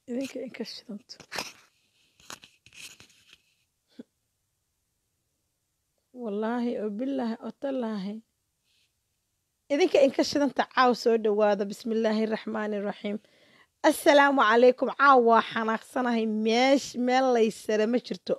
idinka inka shidanto wallaahi oo bilaahi oo tallaahi idinka inka shidanta caaw soo dhowaada bismi illaahi raxmaani raxiim assalaamu calaykum caaw waa xanaaqsanahay meesh meel laysare ma jirto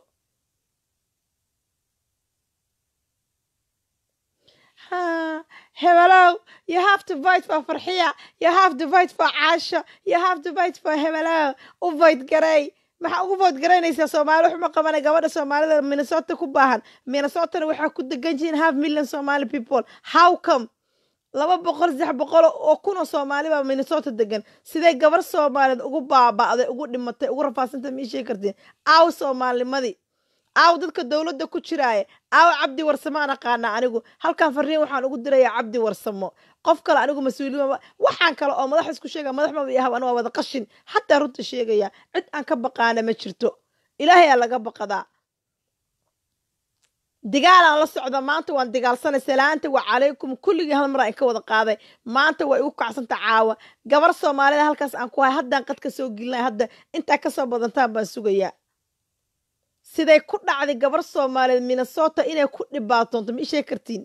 ha hebelow you have to vote for farxiya you have to vote for caasho you have to vote for hebelow u vote garay maxaa ugu vote garaynaysaa soomaali waxuma qabana gabadha soomaalida minnesota ku baahan minnesotana waxaa ku degan jihiin half million somali people how come laba boqol saddex boqol oo kun oo soomaali baa minnesota degan siday gabar soomaaliyeed ugu baaba'day ugu dhimatay ugu rafaasantay ma ii sheegi kartiin aaw soomaalinimadii aaw dadka dowladda ku jiraaya aaw cabdi warsamo aan aqaanaa anigu halkan fariin waxaan ugu dirayaa cabdi warsamo qof kale anigu mas-uuliyin waxaan kale oo madax isku sheega madax maba yahaw anigu waa wada qashin xataa runta sheegaya cid aan ka baqaana ma jirto ilaahay aa laga baqadaa digaalaan la socda maanta waan digaalsanay salaanta waa calaykum kulligii hal mar aan ka wada qaaday maanta waa igu kacsanta caawa gabar soomaalida halkaas aan ku hay haddaan qadka soo gelinay hadda intaa kasoo badantaan baan sugayaa siday ku dhacday gabar soomaaliyeed minnesota inay ku dhibaatoonto ma ishee kartiin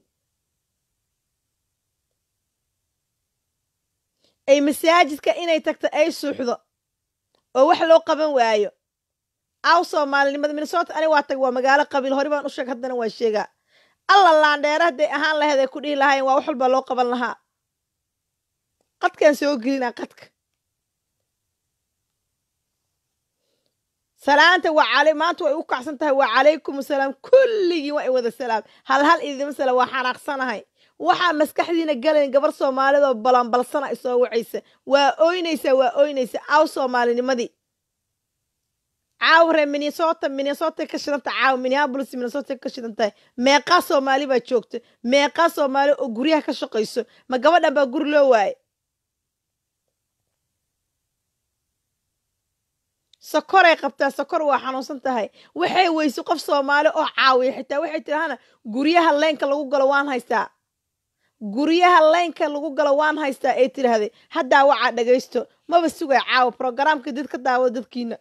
ay masaajidka inay tagto ay suuxdo oo wax loo qaban waayo aw soomaalinimada minnesota ani waa tag waa magaalo qabiil hore baan u sheeg haddana waa sheegaa alla laandheere hadday ahaan lahayd ay ku dhihi lahaayeen waa wax walba loo qaban lahaa qadkaan soo gelinaa qadka salaanta waa cali maanta way u kacsan tahay waa calaykum asalaam kulligii waa i wada salaam hal hal idima salaam waa xanaaqsanahay waxaa maskaxdiina galayn gabar soomaalidoo balanbalsana isoo wacaysa waa ooynaysaa waa ooynaysa aw soomaalinimadii caawre minnesota minnesota ka shidanta caaw minneapolis minnesota ka shidan tahay meeqaa soomaali baa joogta meeqaa soomaali oo guryaha ka shaqayso ma gabadhan baa guri loo waaye sokoray qabtaa sokor waa xanuunsan tahay waxay weyse qof soomaali oo caawiya xitaa waxay tidahana guryaha leynka lagu galo waan haystaa guryaha leynka lagu galo waan haystaa ay tidhaahday haddaa wacaa dhagaysto maba sugay caawa brogaraamka dad ka daawado dadkiina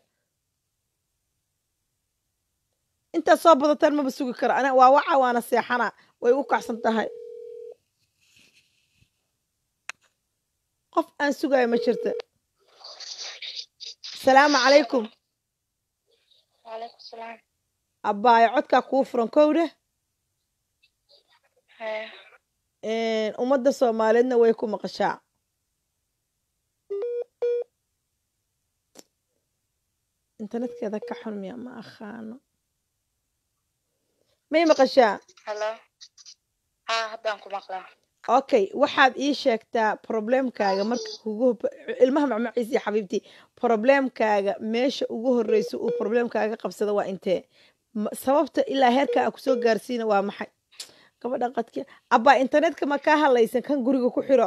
intaad soo badataan maba sugi karo ana waa waca waana seexana way u kacsan tahay qof aan sugayo ma jirta asalaamu calaykum وعليكم السلام abbaayo codkaa kuu furan kowdhe هاي ummadda soomaaliyeedna way ku maqashaa internetkeeda ka xun miya ma aqaano may maqashaa هلا ها هدان ku maqlaa okay waxaad ii sheegtaa problemkaaga marka kugu ilmaha macmaciisa iyo xabiibtii problemkaaga meesha ugu horreysa uu problemkaaga qabsada waa intee Ma- sababta ilaa heerka aa kusoo gaarsiina waa maxay gabadha qadki abbaa internetka ma kaa hadlaysan kan guriga ku xiro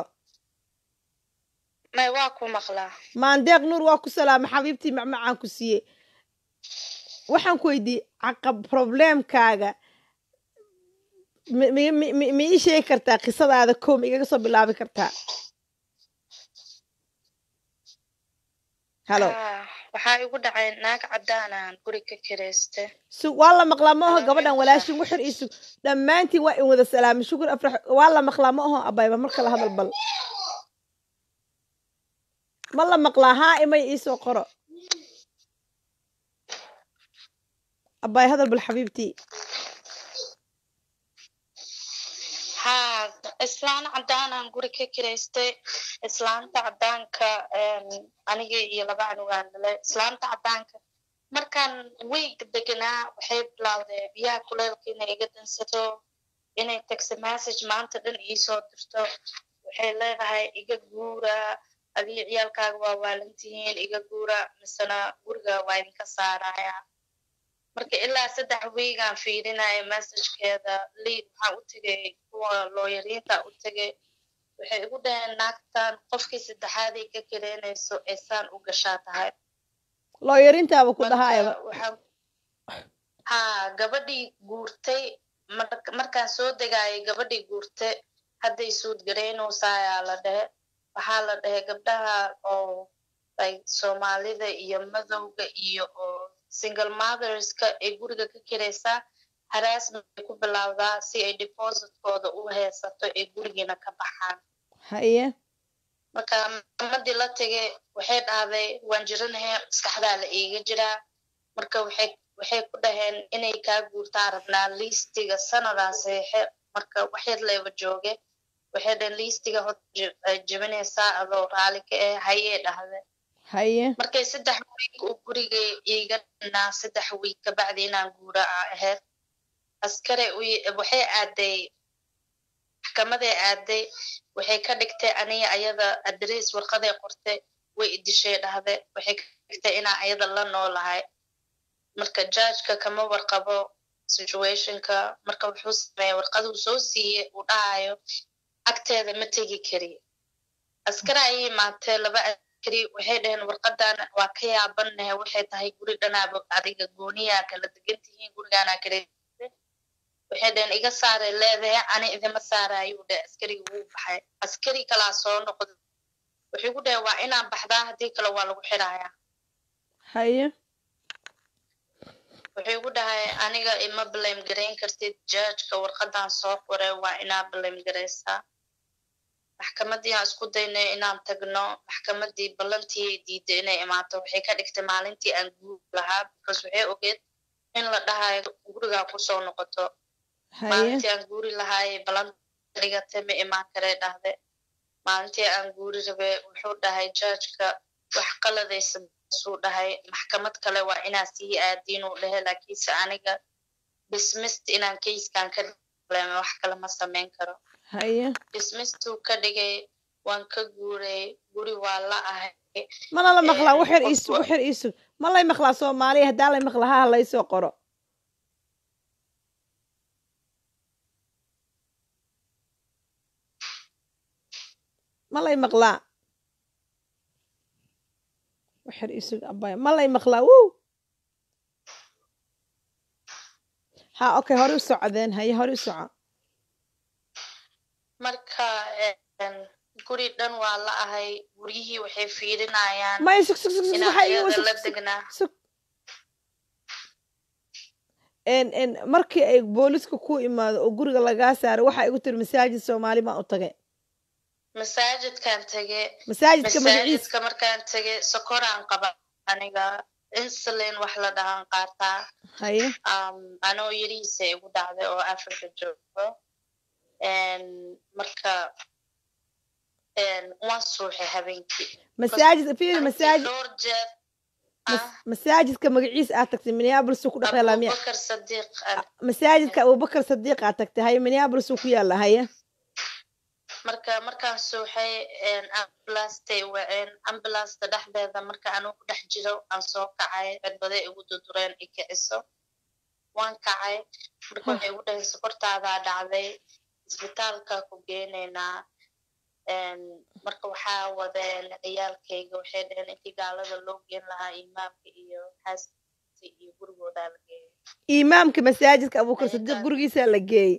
may waa ku maqlaa maandeeq nuur waa ku salaama xabiibtii macmacaan ku siiyey waxaan ku weydiiyey caqab problemkaaga mi- mi- mi- mi- ma ii sheegi kartaa qisadaada kow ma igaga soo bilaabi kartaa halo Haa, waxaa igu dhacay naag cadaanaan guri ka kirayste su waa la maqlaa ma aho Hello, gabadhan Meesha. walaashin waxir iisu dhammaantiin waa in wada salaamay shukur afrax waa la maqlaa ma aho abayba mar kale hadal bal ma la maqlaa haa imay iisoo qoro abay hadal bal xabiibtii haa islaan cadaanaan guri ka kiraystay islaanta cadaanka em, aniga iyo laba canugaan dhalay islaanta cadaanka markaan weeg deganaa waxay bilowday biyaha kuleelka inay iga dansato inay text message maanta dhan iisoo dirto waxay leedahay iga guura adiga ciyaalkaaga waa waalantihiin iga guura misena guriga waa idinka saaraya marka ilaa saddex wiigaan fiirinaya messagekeeda liid waxaan u tegay kuwa looyariinta u tegay waxay igu dhaheen naagtan qofkii saddexaaday ka keleynayso eesaan u gashaa tahay looyarintaaba ku Marka dhahaayaba waxaan haa gabadhii guurtay mar- markaan soo degaayay gabadhii guurtay hadday suud garaynaysaa ayaa la dhehe waxaa la dhehe gabdhaha oo like soomaalida iyo madowga iyo oo single motherska ay guriga ka kiraysaa haraasment ay ku bilowdaa si ay depositkooda u heesato ay gurigiina ka baxaan haye marka maxkamadii la tegay waxay dhahday waan jiranahay maskaxdaa la iiga jiraa marka waxay waxay ku dhaheen inay kaa guurtaan rabnaa liistiga sanadaa saxiixe marka waxyar leeba jooge waxay dhaheen liistiga hor jebinaysaa adoo raali ka eh hayee dhahde haye markay saddex wiig uu guriga iiga dhinaa saddex wiig kabacdi inaan guura a ahayd askare waxay aaday maxkamaday aaday waxay ka dhigtay aniga ayada adress warqaday qortay way idishay dhahde waxay ka dhigtay inaa ayada la noolahay marka judgeka kama warqabo situationka marka wuxuu sameeya warqaduu soo siiye uu dhahayo agteeda ma tegi kari askare ayay imaatee laba askari waxay dhaheen warqadan waa ka yaabanahe waxay tahay guri dhanaaba adiga gooniyaa kala degan tihiin gurigaanaa kale waxay dhaheen iga saaray leedahay ani idima saarayuu dheh askarigi wuu baxay askari kalaa soo noqda wuxuu ku dhahay waa inaan baxdaa haddii kale waa lagu xirayaa haye wuxuu ku dhahay aniga ima blame garayn kartid judgeka warqadan soo qoray waa inaa blame garaysaa maxkamadii aan isku daynay inaan tagno maxkamadii ballantii ay diiday inay imaato waxay ka dhigtay maalintii aan guur lahaa because waxay ogeed in la dhahayo gurigaa kusoo noqoto haye maalintii aan guuri lahaayay balanta dhigatay ma imaan karee dhahde maalintii aan guuri rabe wuxuu dhahay judgeka wax qaladaysa suu dhahay maxkamad kale waa inaa sii aadiinuu dhahe laakiinse aniga dismist inaan kayskan ka dhaleeme wax kale ma samayn karo haye dismistuu ka dhigay waan ka guuray guri waa la ahay mana la maqlaa Een, waxyar qofku- iisug waxyar iisug ma lay maqlaa soomaaliya haddaa lay maqlaa ha laysoo qoro ma lay maqlaa waxyar iisug abaya ma lay maqlaa wuu ha okay hore u socdeen haye hore u soco marka een, guri dhan waa la ahay guryihii waxay fiirinayaan maya sug sug sug sug inaan waxaa ii ayada sug la sug degnaa sug en en markii ay booliska ku imaado oo guriga lagaa saaro waxaa igu tiri masaajid soomaali baan u tagay masaajidkaan tage masaajidka magaciisa masaajidka markaan tage sokoraan qaba aniga insulin wax la dhahan qaataa haye um, anoo yarihiisa igu dhacday oo africa joogo En, marka en, waan suuxay habeenkii masaajid fiiri Habeenkii masaajid dhowr jeer mas- ah masaajidka magaciisa aad tagtay minneapolis uu ku dhex yaalaa miya abubakar sadiiq ah. masaajidka abubakar sadiiq aad tagtay haye minneapolis uu ku yaala haye marka markaan suuxay ambulastay waceen ambulasta dhexdeeda marka anuu ku dhex jiro aan soo kacay cirbade igu dudureen i kiciso waan kacay marka waxay igu dhaheen sokortaadaa dhacday isbitaalka ku geenaynaa En, marka waxaa wadeen ciyaalkayga waxay dhaheen intii gaalada loo geen lahaa imaamka iyo xaaskiisa iyo gurigoodaa la geeyay imaamka masaajidka abubakar Haye, sadiiq taas. gurigiisa la geeyey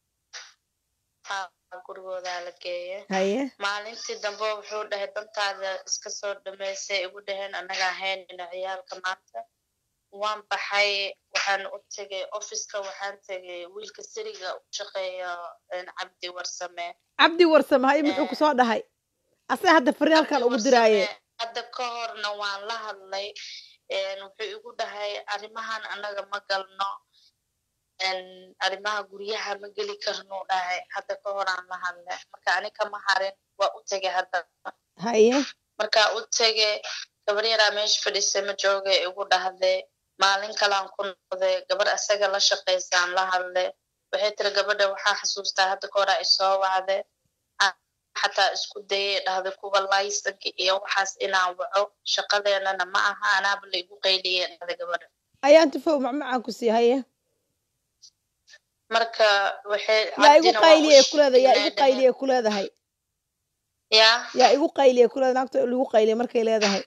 haa gurigoodaa la geeyay haye maalintii dambe wuxuu dhahay dantaada iska soo dhamaysay igu dhaheen annagaa haynayna ciyaalka maanta waan baxay waxaan u tegay officeka waxaan tegay wiilka siriga u shaqeeya en, cabdi warsame cabdi warsame haye muxuu Eh. kusoo dhahay asaga hadda fariin halkan Cabdi ugu diraaye Warsame, hadda ka horna waan la hadlay En, wuxuu igu dhahay arrimahan annaga ma galno En, arrimaha guryaha ma geli karnuu dhahay hadda ka horaan la hadlay marka ani kama harin waa u tegay hadda haye markaa u tege gabar yaraa meesha fadhiisay ma jooga igu dhahday maalin kalaan ku noqday gabar asaga la shaqaysaan la hadlay waxay tiri gabadha waxaa xasuustaa hadda ka horaa isoo wacday Aan xataa isku dayay dhahday kuwa laysanka iyo waxaas inaan waco shaqadeenana ma aha anaaba la igu qayliye dhahday gabadha ayaan tufow macmacaan ku sii haye marka waxay yaa igu cabdina waa u qayliye kuleedahay yaa igu sheegay qayliye kuleedahay yaa yaa igu qayliye kuleedahay naagta lagu qayliye markay leedahay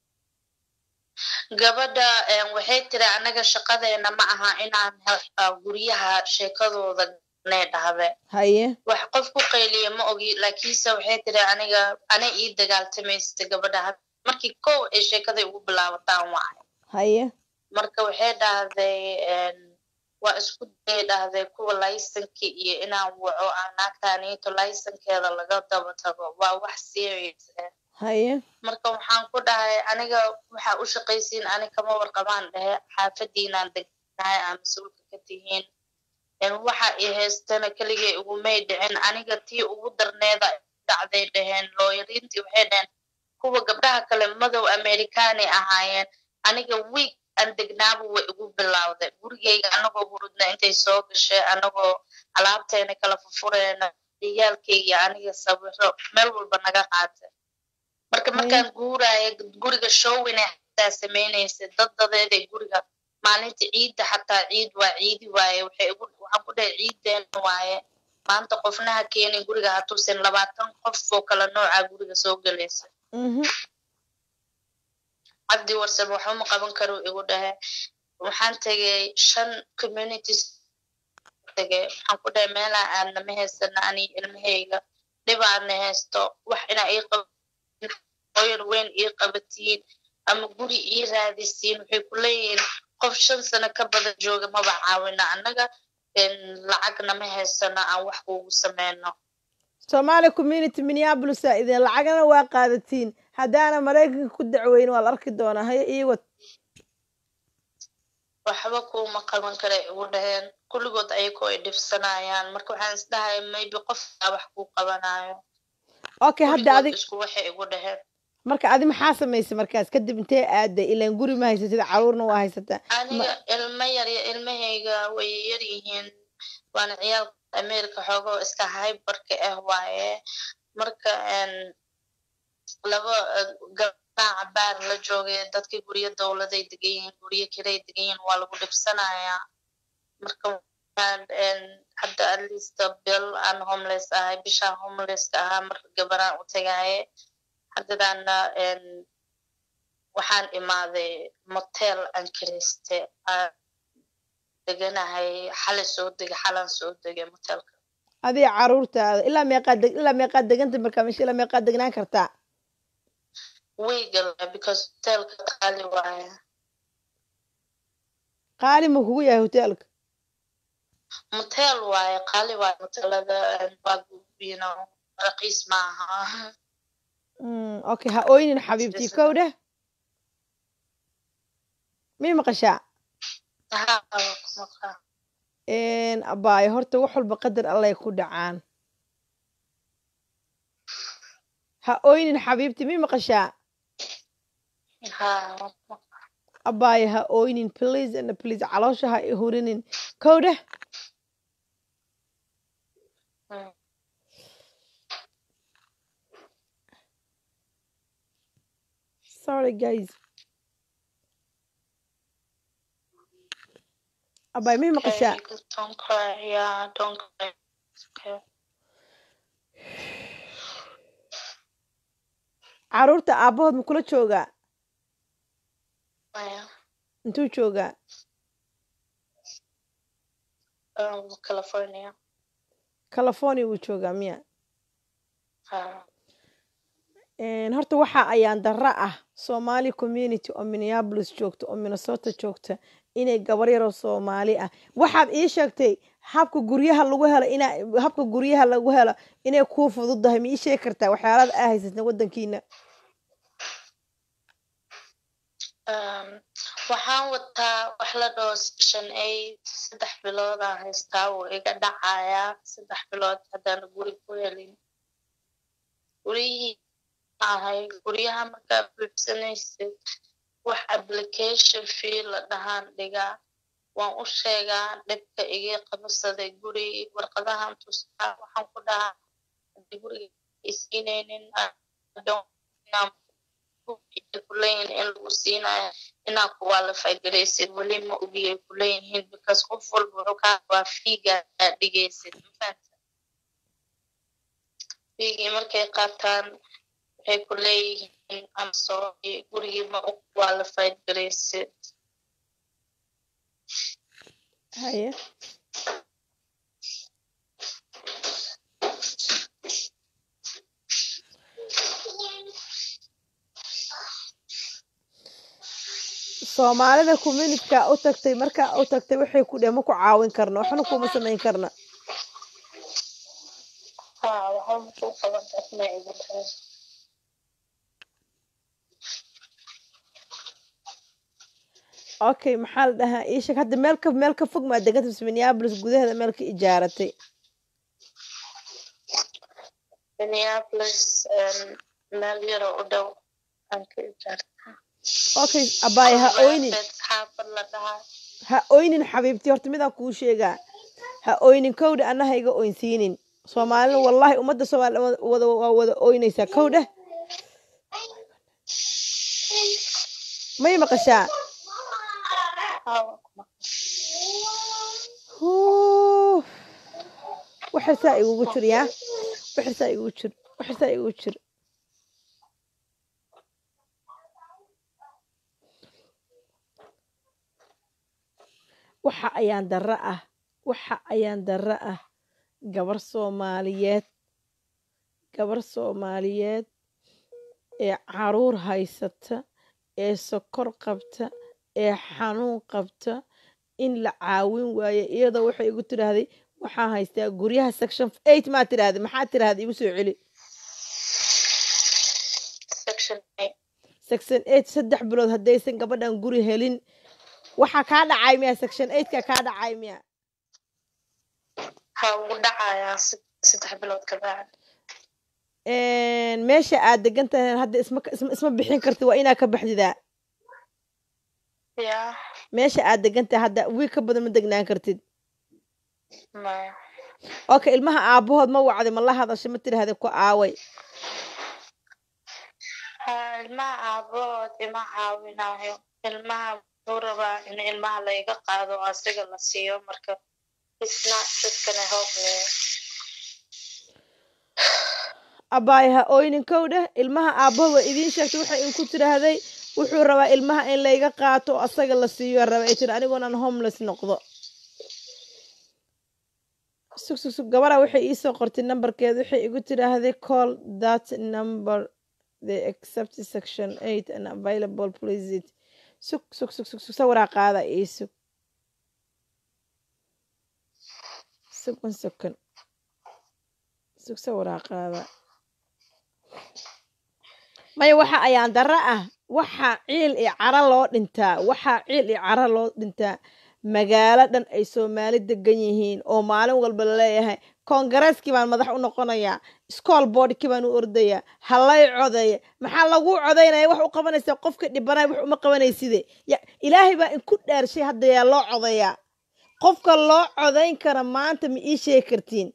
gabadha em, waxay tiri anaga shaqadeena ma aha inaan he- ah, guryaha sheekadooda nee dhahde haye wax qof ku qayliya ma ogi laakiinse waxay tiri aniga ana ii dagaaltamaysa gabadha had markii kow ay sheekaday ugu bilaabataan waayo haye marka waxay dhahday waa isku dayay dhahday kuwa laysankii iyo inaan waco aan naagtaaniito laysankeeda laga daba tago waa wax serious ah haye marka waxaan ku dhahay aniga waxaa u shaqaysiin ani kama warqabaan dhehe xaafadiinaan degnahay aa mas-uulka ka tihiin waxa i haystana keligay igumay dhicin aniga tii ugu darneeda dhacday dhaheen looyariintii waxay dhaheen kuwa gabdhaha kale madow amerikaani ahaayeen aniga wiig aan degnaaba way igu bilowday gurigayga anagoo hurudna intay soo gashay anagoo alaabteena kala furfureena ciyaalkayga aniga sawiro meel walba naga qaatay marka markaan guuraya guriga showine xataa samaynaysay dad dadeeday guriga maalinta ciidda xataa ciid waa ciidi waaye waxay igu waxaan ku dhahay ciiddeen waaye maanta qofnaha keenin guriga hatuusan labaatan qof oo kala noocaa guriga soo gelaysa cabdi warsab waxuma qaban karo igu dhahe waxaan tegay shan communities tegay waxaan ku dhahay meelaa aadna ma haysana ani ilmahayga dhibaadna haysto wax inaa ii qoyar weyn ii qabatiin ama guri ii raadisiin waxay ku leeyihiin qof shan sano ka badan jooga maba caawina annaga lacagna ma haysano aan wax kuugu sameyno somaali community minneapolis aa idin lacagana waa qaadatiin haddaana maraykanka ku dacweyn waa la arki doonaa haye iiwad waxba kuuma qaban kara igu dhaheen kulligood ayagoo ay dhibsanayaan marka waxaan isdhahay maybe qofkaa wax kuu qabanayo okay hadda adig isku waxay igu dhaheen marka adi maxaa samaysay markaas kadib intee aaday ilaan guri ma haysatid caruurna waa haysataa aniga ilmo yar ilmahayga way yar yihiin waana ciyaalka america xoogoo iska hyberka ah waaye marka laba gabdhaha cabaar la joogay dadkii guryo dowladay degan yihiin guryo kiray degan yihiin waa lagu dhibsanayaa marka hadda atleast bil aan homeless ahay bishaan homelesska ahaa marka gabaraan u tagaaye haddadaana waxaan imaaday motel aan kiriste aan deganahay xalay soo degay xalaan soo degay motelka adiga caruurtaada ilaa meeqaad deg ilaa meeqaad deganta markaa meesha ilaa meeqaad degnaan kartaa wiigal because hotelka qaali waaya qaali ma kugu yahay hotelka motel waaye qaali waaye motelada waa you raqiis maaha okay ha oynin xabiibtii kow dheh mii maqashaa abaayo horta wax walba qadar allay ku dhacaan ha oynin xabiibtii mii maqashaa abaayo ha oynin please and please caloosha ha i hurinin kow dheh sorry guys abay mii maqashaa caruurta aabahood ma kula joogaa intuu joogaa california california wuu joogaa miya horta waxa ayaan darra ah somali community oo minneapolis joogta oo minnesota joogta inay gabar yaroo soomaali ah waxaad ii sheegtay habka guryaha lagu helo ina habka guryaha lagu helo inay kuu fududahay ma ii sheegi kartaa waxyaalada aa haysatna waddankiina waxaan wataa wax la dhaho session eight saddex biloodaan haystaa wuu iga dhacayaa saddex bilood haddaan guri ku helin guryihii ahay guryaha markaa buuxsanaysid wax application fee la dhahaan dhigaa waan u sheegaa dhibka iga qabsaday guri warqadahan tustaa waxaan ku dhahaa hadii guriga isiinaynin kuleeyihin in lagu siinayo inaa kuwalify garaysid weli ma ogiyay kuleeyihiin because qof walba wuxuu kaa rabaa fiiga aad dhigaysid mafahanta fiigii markay qaataan waxay ku leeyihiin amsorry gurigii ma u qualified garaysid haye soomaalida communityka u tagtay markaa u tagtay waxay ku dheh ma ku caawin karna waxna kuma samayn karna haa waxba makuu qaban karna igu dhahay okay maxaa la dhahaa ii sheeg hadda meel ka meel ka fog maa deganta mise minneapolis gudaheeda meel ka ijaaratay minneapolis em, meel yaroo u dhow aan ka ijaartaa okay abaay ha oynin Walaasheed xaafad la dhahaa ha oynin xabiibti horta midaan kuu sheegaa ha oynin kowdha anna ha iga oynsiinin soomaalina wallahi ummadda soomaali wada waa wada oynaysaa kowdha may maqashaa haa waa ku maqan Huu. waxirsaa igugu jir yaa waxirsaa igugu jir waxirsaa igugu jir waxa ayaan darro ah waxa ayaan darro ah gabar soomaaliyeed gabar soomaaliyeed ee caruur haysata ee sokor qabta ee xanuun qabta in la caawin waayo iyadoo waxay igu tidhaahday waxaa haystaa guryaha section eight maa tidhaahday maxaa tidhaahday igu soo celi section eight section eight saddex bilood haddaysan gabadhan guri helin waxaa kaa dhacay miya section eightka kaa dhacay miya haa wuu dhacayaa se- saddex bilood ka bacdi meesha aad degan tahay hadda isma isma isma bixin kartid waa inaa ka baxdidaa yaa meesha aad degan tahay hadda wiil ka badan ma degnaan kartid maya okay ilmaha aabahood ma wacday ma la hadashay ma tidhaahday ku aaway haa ilmaha aabahood ima caawinayo ilmaha wuxuu rabaa in ilmaha layga qaado oo asiga la siiyo marka it's not just gonna help me abaay ha oynin kowdheh ilmaha aabahood waa idiin sheegtay waxay inku tidhaahday wuxuu rabaa ilmaha in layga qaato oo asaga la siiyo raba ay tiri anigoonaan homeless noqdo sug sug sug gabadha waxay iisoo qortay nambarkeeda waxay igu tidhaahday call that number the accept section eight and available please it sug sug sug sug sug sawiraa qaada ii sug sug one second sug sawiraa qaada maya waxa ayaan darro ah waxaa ciil iyo cara loo dhintaa waxaa ciil iyo cara loo dhintaa magaalo dhan ay soomaali degan yihiin oo maalin walba laleeyahay koongareskii baan madax u noqonayaa school boardkii baan u ordayaa halay codeeya maxaa lagu codaynaya wax u qabanaysaa qofka dhibanay wax uma qabanayside ya ilaahay baa inku dhaarshay hadda yaa loo codayaa qofka loo codayn kara maanta ma ii sheegi kartiin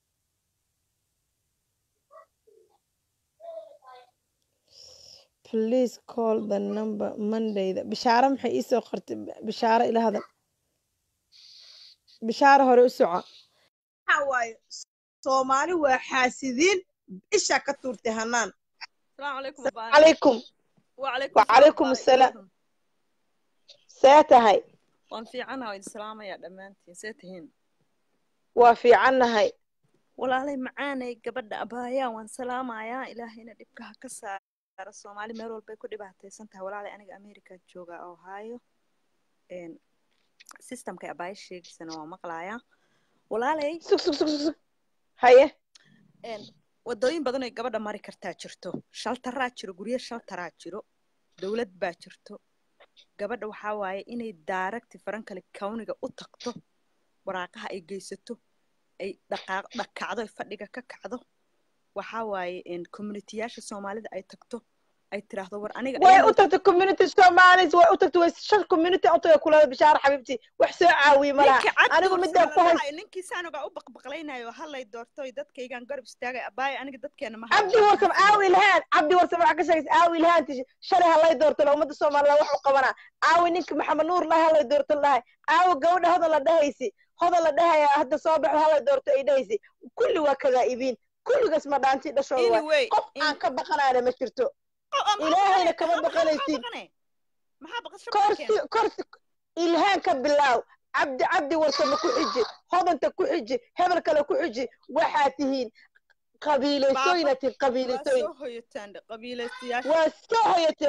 please call the number mondayda bishaaro maxay iisoo qortay bishaaro ila hadal bishaaro hore u soco waxa waaye soomaali waa xaasidiin isha ka tuurtay hanaan السلام عليكم أبا calaykum وعليكم وعليكم السلام. see tahay waan fiicanaha idin salaamaya dhammaantiin see tihiin waa fiicannahay walaalay macaanay gabadha abaayaa waan salaamayaa ilaahayna dhibka ha ka saara soomaali meel walbay ku dhibaataysan tahay walaalay aniga america jooga ohio n systemkay abaaya sheegaysana waa maqlayaa walaalay sug sug sug sug sug haye n wadooyin badan oy gabadha mari kartaa jirto shaltaraa jiro guryo shaltaraa jiro dowlad baa jirto gabadha waxaa waaye inay daaragti farankale kawniga u tagto waraaqaha ay geysato ay dhaqaaq dhakacdo ay fadhiga ka kacdo waxaa waaye communitiyaasha soomaalida ay tagto ay tiraahdo war aniga way iyadoo- u tagtay community somalis way u tagtay way shan community u tagay kulada bishaaro xabiibti wax soo caawiye malaha ninka cad anigu doorso midaan ku la hay dhahay, ninkii saanogaa u baqbaqlaynayo hallay doortoy dadkaygaan garab istaagay abaaye aniga dadkeena ma cabdi warsam aawi ilhaan cabdi warsam waxaa ka sheegaysa aawi ilhaanti shalay halay doorto la ummadda soomaalida wax u qabanaa aawi ninka maxamed nuur lahay halay doorto lahay aawi gabadha hodan la dhahaysi hodan la dhahaya hadda soo baxo halay doorto ay dhahaysi kulli waa kadaa'ibiin kulligaas ma dhaanti dhashooda waay anyway qof aan ka baqanaana ma jirto ilaahayna kama baqanaysid. maxaa baqasho korsi korsi ilhaan ka bilaaw cabdi cabdi warsame ku xiji hodanta ku xiji hebel kale ku xiji waxaa tihiin qabiilaysooyina tihiin waa qabiilaysooyin soo hoyataan qabiilaystayaasha waa soo hoyataan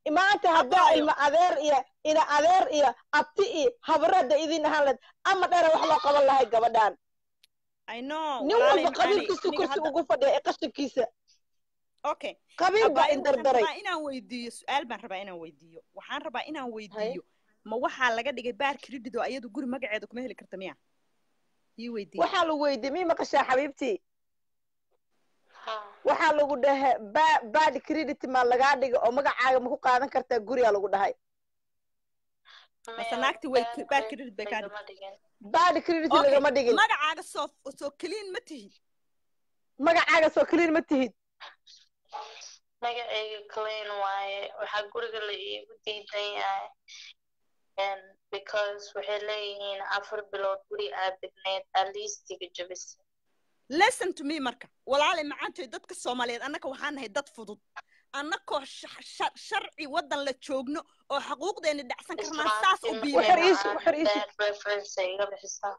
maanta haddaa Abaayo. ilma adeer iyo ina adeer iyo abti iyo habarada idin ahaan lahayd ama dheera wax loo qaban lahay gabadhan i know nin walaalay walba macaani qabiilkiisu aniga kursi hadda ugu fadhiya ee qashinkiisa okay qabiil baa abaayo in waxaan dardaray rabaa inaan weydiiyo su-aal baan rabaa inaan weydiiyo waxaan rabaa inaan weydiiyo ma waxaa laga dhigay baar credit oo ayadu guri magaceeda kuma heli karta miya ii weydiiye waxaa lagu weydiiyey mii maqashaa xabiibtii ha waxaa lagu dhahay ba- bad credit ma lagaa dhiga oo magacaaga ma ku qaadan kartaa guriyaa lagu dhahay mase maya naagti way bad baar credit credit bay kaa lagama dhigtay dhigin bad credit okay lagama dhigin magacaaga soo soo clean ma tihid magacaaga soo clean ma tihid magacayga clean waaye waxaa guriga la iigu diidan yahay And because waxay leeyihiin afar bilood guri aad degneed aliistiga jabisa listen to me marka walaalay macaantoy dadka soomaaliyeed annaka waxaan nahay dad fudud annakoo sha- sha- sharci waddan la joogno oo xaquuqdeena dhacsan karnaa saas u islaantiin Waxar biibayna iisu- waxar iisu. bad reference ay iga bixisaa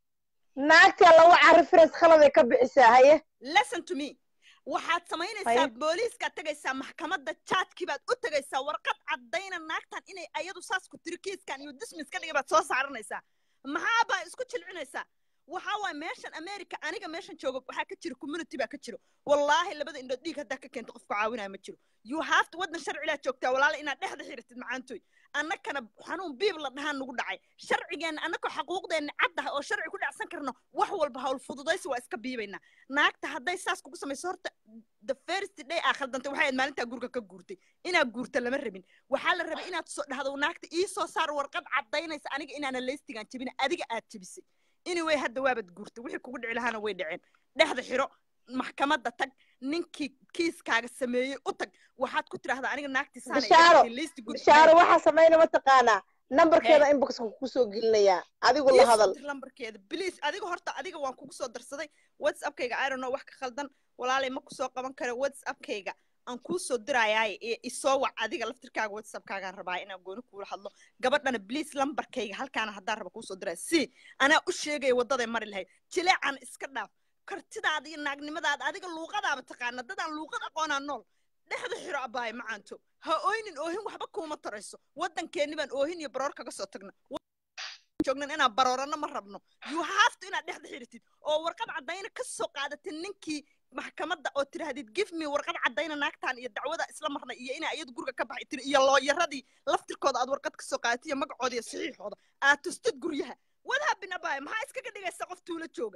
naagtaa lawaca reference khaladay ka bixisaa haye listen to me waxaad samaynaysaa Haye. booliiskaad tegaysaa maxkamadda jaadkii baad u tegaysaa warqad caddayna naagtan inay ayadu saas ku tiri kiiskan iyo dismiss ka dhigay baad soo saaranaysaa maxaa baa isku jilcinaysaa waxaa waay meeshan america aniga meeshan jooga waxaa ka jira community baa ka jiro wallaahi labada indhood dhiig haddaa ka keento qofku caawinaya ma jiro you have to waddan sharcilaa joogtaa walaala inaad dhexda xiratid macaantoy annakana xanuun biib la dhahaan nagu dhacay sharcigeenna annakoo xaquuqdeenna caddaha oo sharci ku dhacsan karno wax walba hawl fududaysi waa iska biibaynaa naagta hadday saas kugu samayso horta the first day aa khaldantay waxay ahayd maalintaa guriga ka guurtay inaad guurta lama rabin waxaa la rabay inaad soo dhahdo naagta ii soo saar warqad caddaynaysa aniga inaana leystigaan jebin adiga aad jebisay anyway hadda waabad guurtay wixii kugu dhici lahaana way dhaceen dhexda xiro maxkamadda tag ninkii kiiskaaga sameeyey u tag waxaad ku tidhahdaa aniga naagtii saana Bishaaro, leysti guri bishaaro waxaa samayna mataqaanaa nambarkeeda inboxka kugu soo gelinayaa adigu la hadal lambarkeeda please adiga horta adiga waan kugu soo darsaday whatsappkayga i don't know wax ka khaldan walaalay ma kusoo qaban karo whatsappkayga aan kuu soo dirayaaye ee isoo wac adiga laftirkaaga whatsappkaagaan rabaa inaan gooni kuula hadlo gabadhana please lambarkayga halkaana haddaan raba kuusoo diraya si anaa u sheegaya waddaday mari lahayd jileecan iska dhaaf kartidaada iyo naagnimadaada adiga luuqadaaba taqaana dadaan luuqad aqoonaa nool dhexda xiro abaaye macaanto ha ooynin oohin waxba kuuma tarayso waddankeenni baan oohin iyo baroor kaga soo tagna joognan inaan baroorano ma rabno you have to inaad dhexda xiritid oo warqad caddayna ka soo qaadatid ninkii maxkamadda oo tirahdid give me warqad caddayna naagtan iyo dacwada isla marnay iyo inaa iyadu guriga ka baxay tiri iyo looyaradii laftirkooda aad warqad ka soo qaadatid iyo magacooda iyo saxiixooda aad tustid guryaha wad habin abaaye maxaa iskaga dhigaysa qof tuulo jooga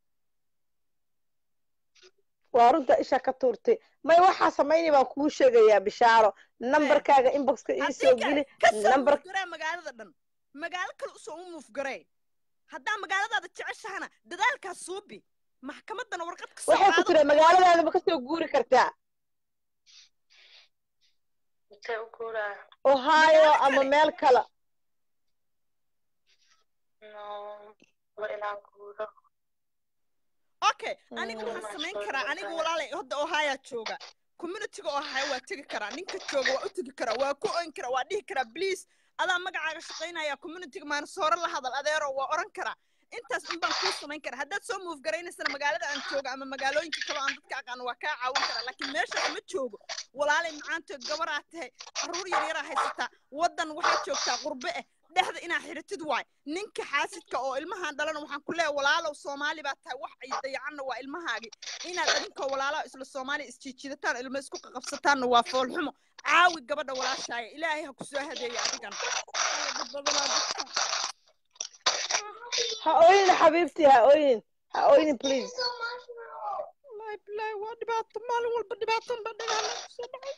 waa runta isha ka tuurtay may waxaa samaynay baan kuu sheegayaa bishaaro nambarkaaga inboxka ii soo geli kasoo nambar muufgaree magaalada dhan magaalo kale usoo u muufgaree haddaa magaaladaada jeceshahana dadaalkaa suubi maxkamaddana warqad ka soo waxay ku qaado tira magaaladaada ma kasoo guuri kartaa intee u guuraa ohio Magaalo ama kale. meel kale no waa inaan guuro okay aniga Mm. waxaan samayn Mashallah, karaa aniga Ohio. walaalay hadda ohaya jooga communityga ohaya waa tegi karaa ninka jooga waa u tegi karaa waa ku oyn karaa waa dhihi karaa please adaa magacaaga shaqaynaya communityga maanasooro la hadal adeero waa oran karaa intaas un baan kuu samayn karaa haddaad soo muuf garaynaysana magaalada aan jooga ama magaalooyinka kale oo aan dadka aqaano waa kaa caawin karaa laakiin meeshaas ma joogo walaalay macaanto gabaraa tahay carruur yar yaraa haysataa waddan waxaa joogtaa qurbe eh dhexda inaa xiritid waay ninka xaasidka oo ilmahaan dhalana waxaan ku leeyahay walaalow soomaali baa tahay wax ay dayacanna waa ilmahaagi inaad adinkoo walaalaha isla soomaaliya isjiijidataan ilmo isku qaqabsataanna waa foolxumo caawi gabadha walaashaaya ilaahay ha ku soo hadeeya adigan Alla dad badanaa dadka. ha oynin xabiibtii ha oynin ha oynin please wallaahi bilaahi waa dhibaato maalin walba dhibaaton baa dhagaala kusoo dhacay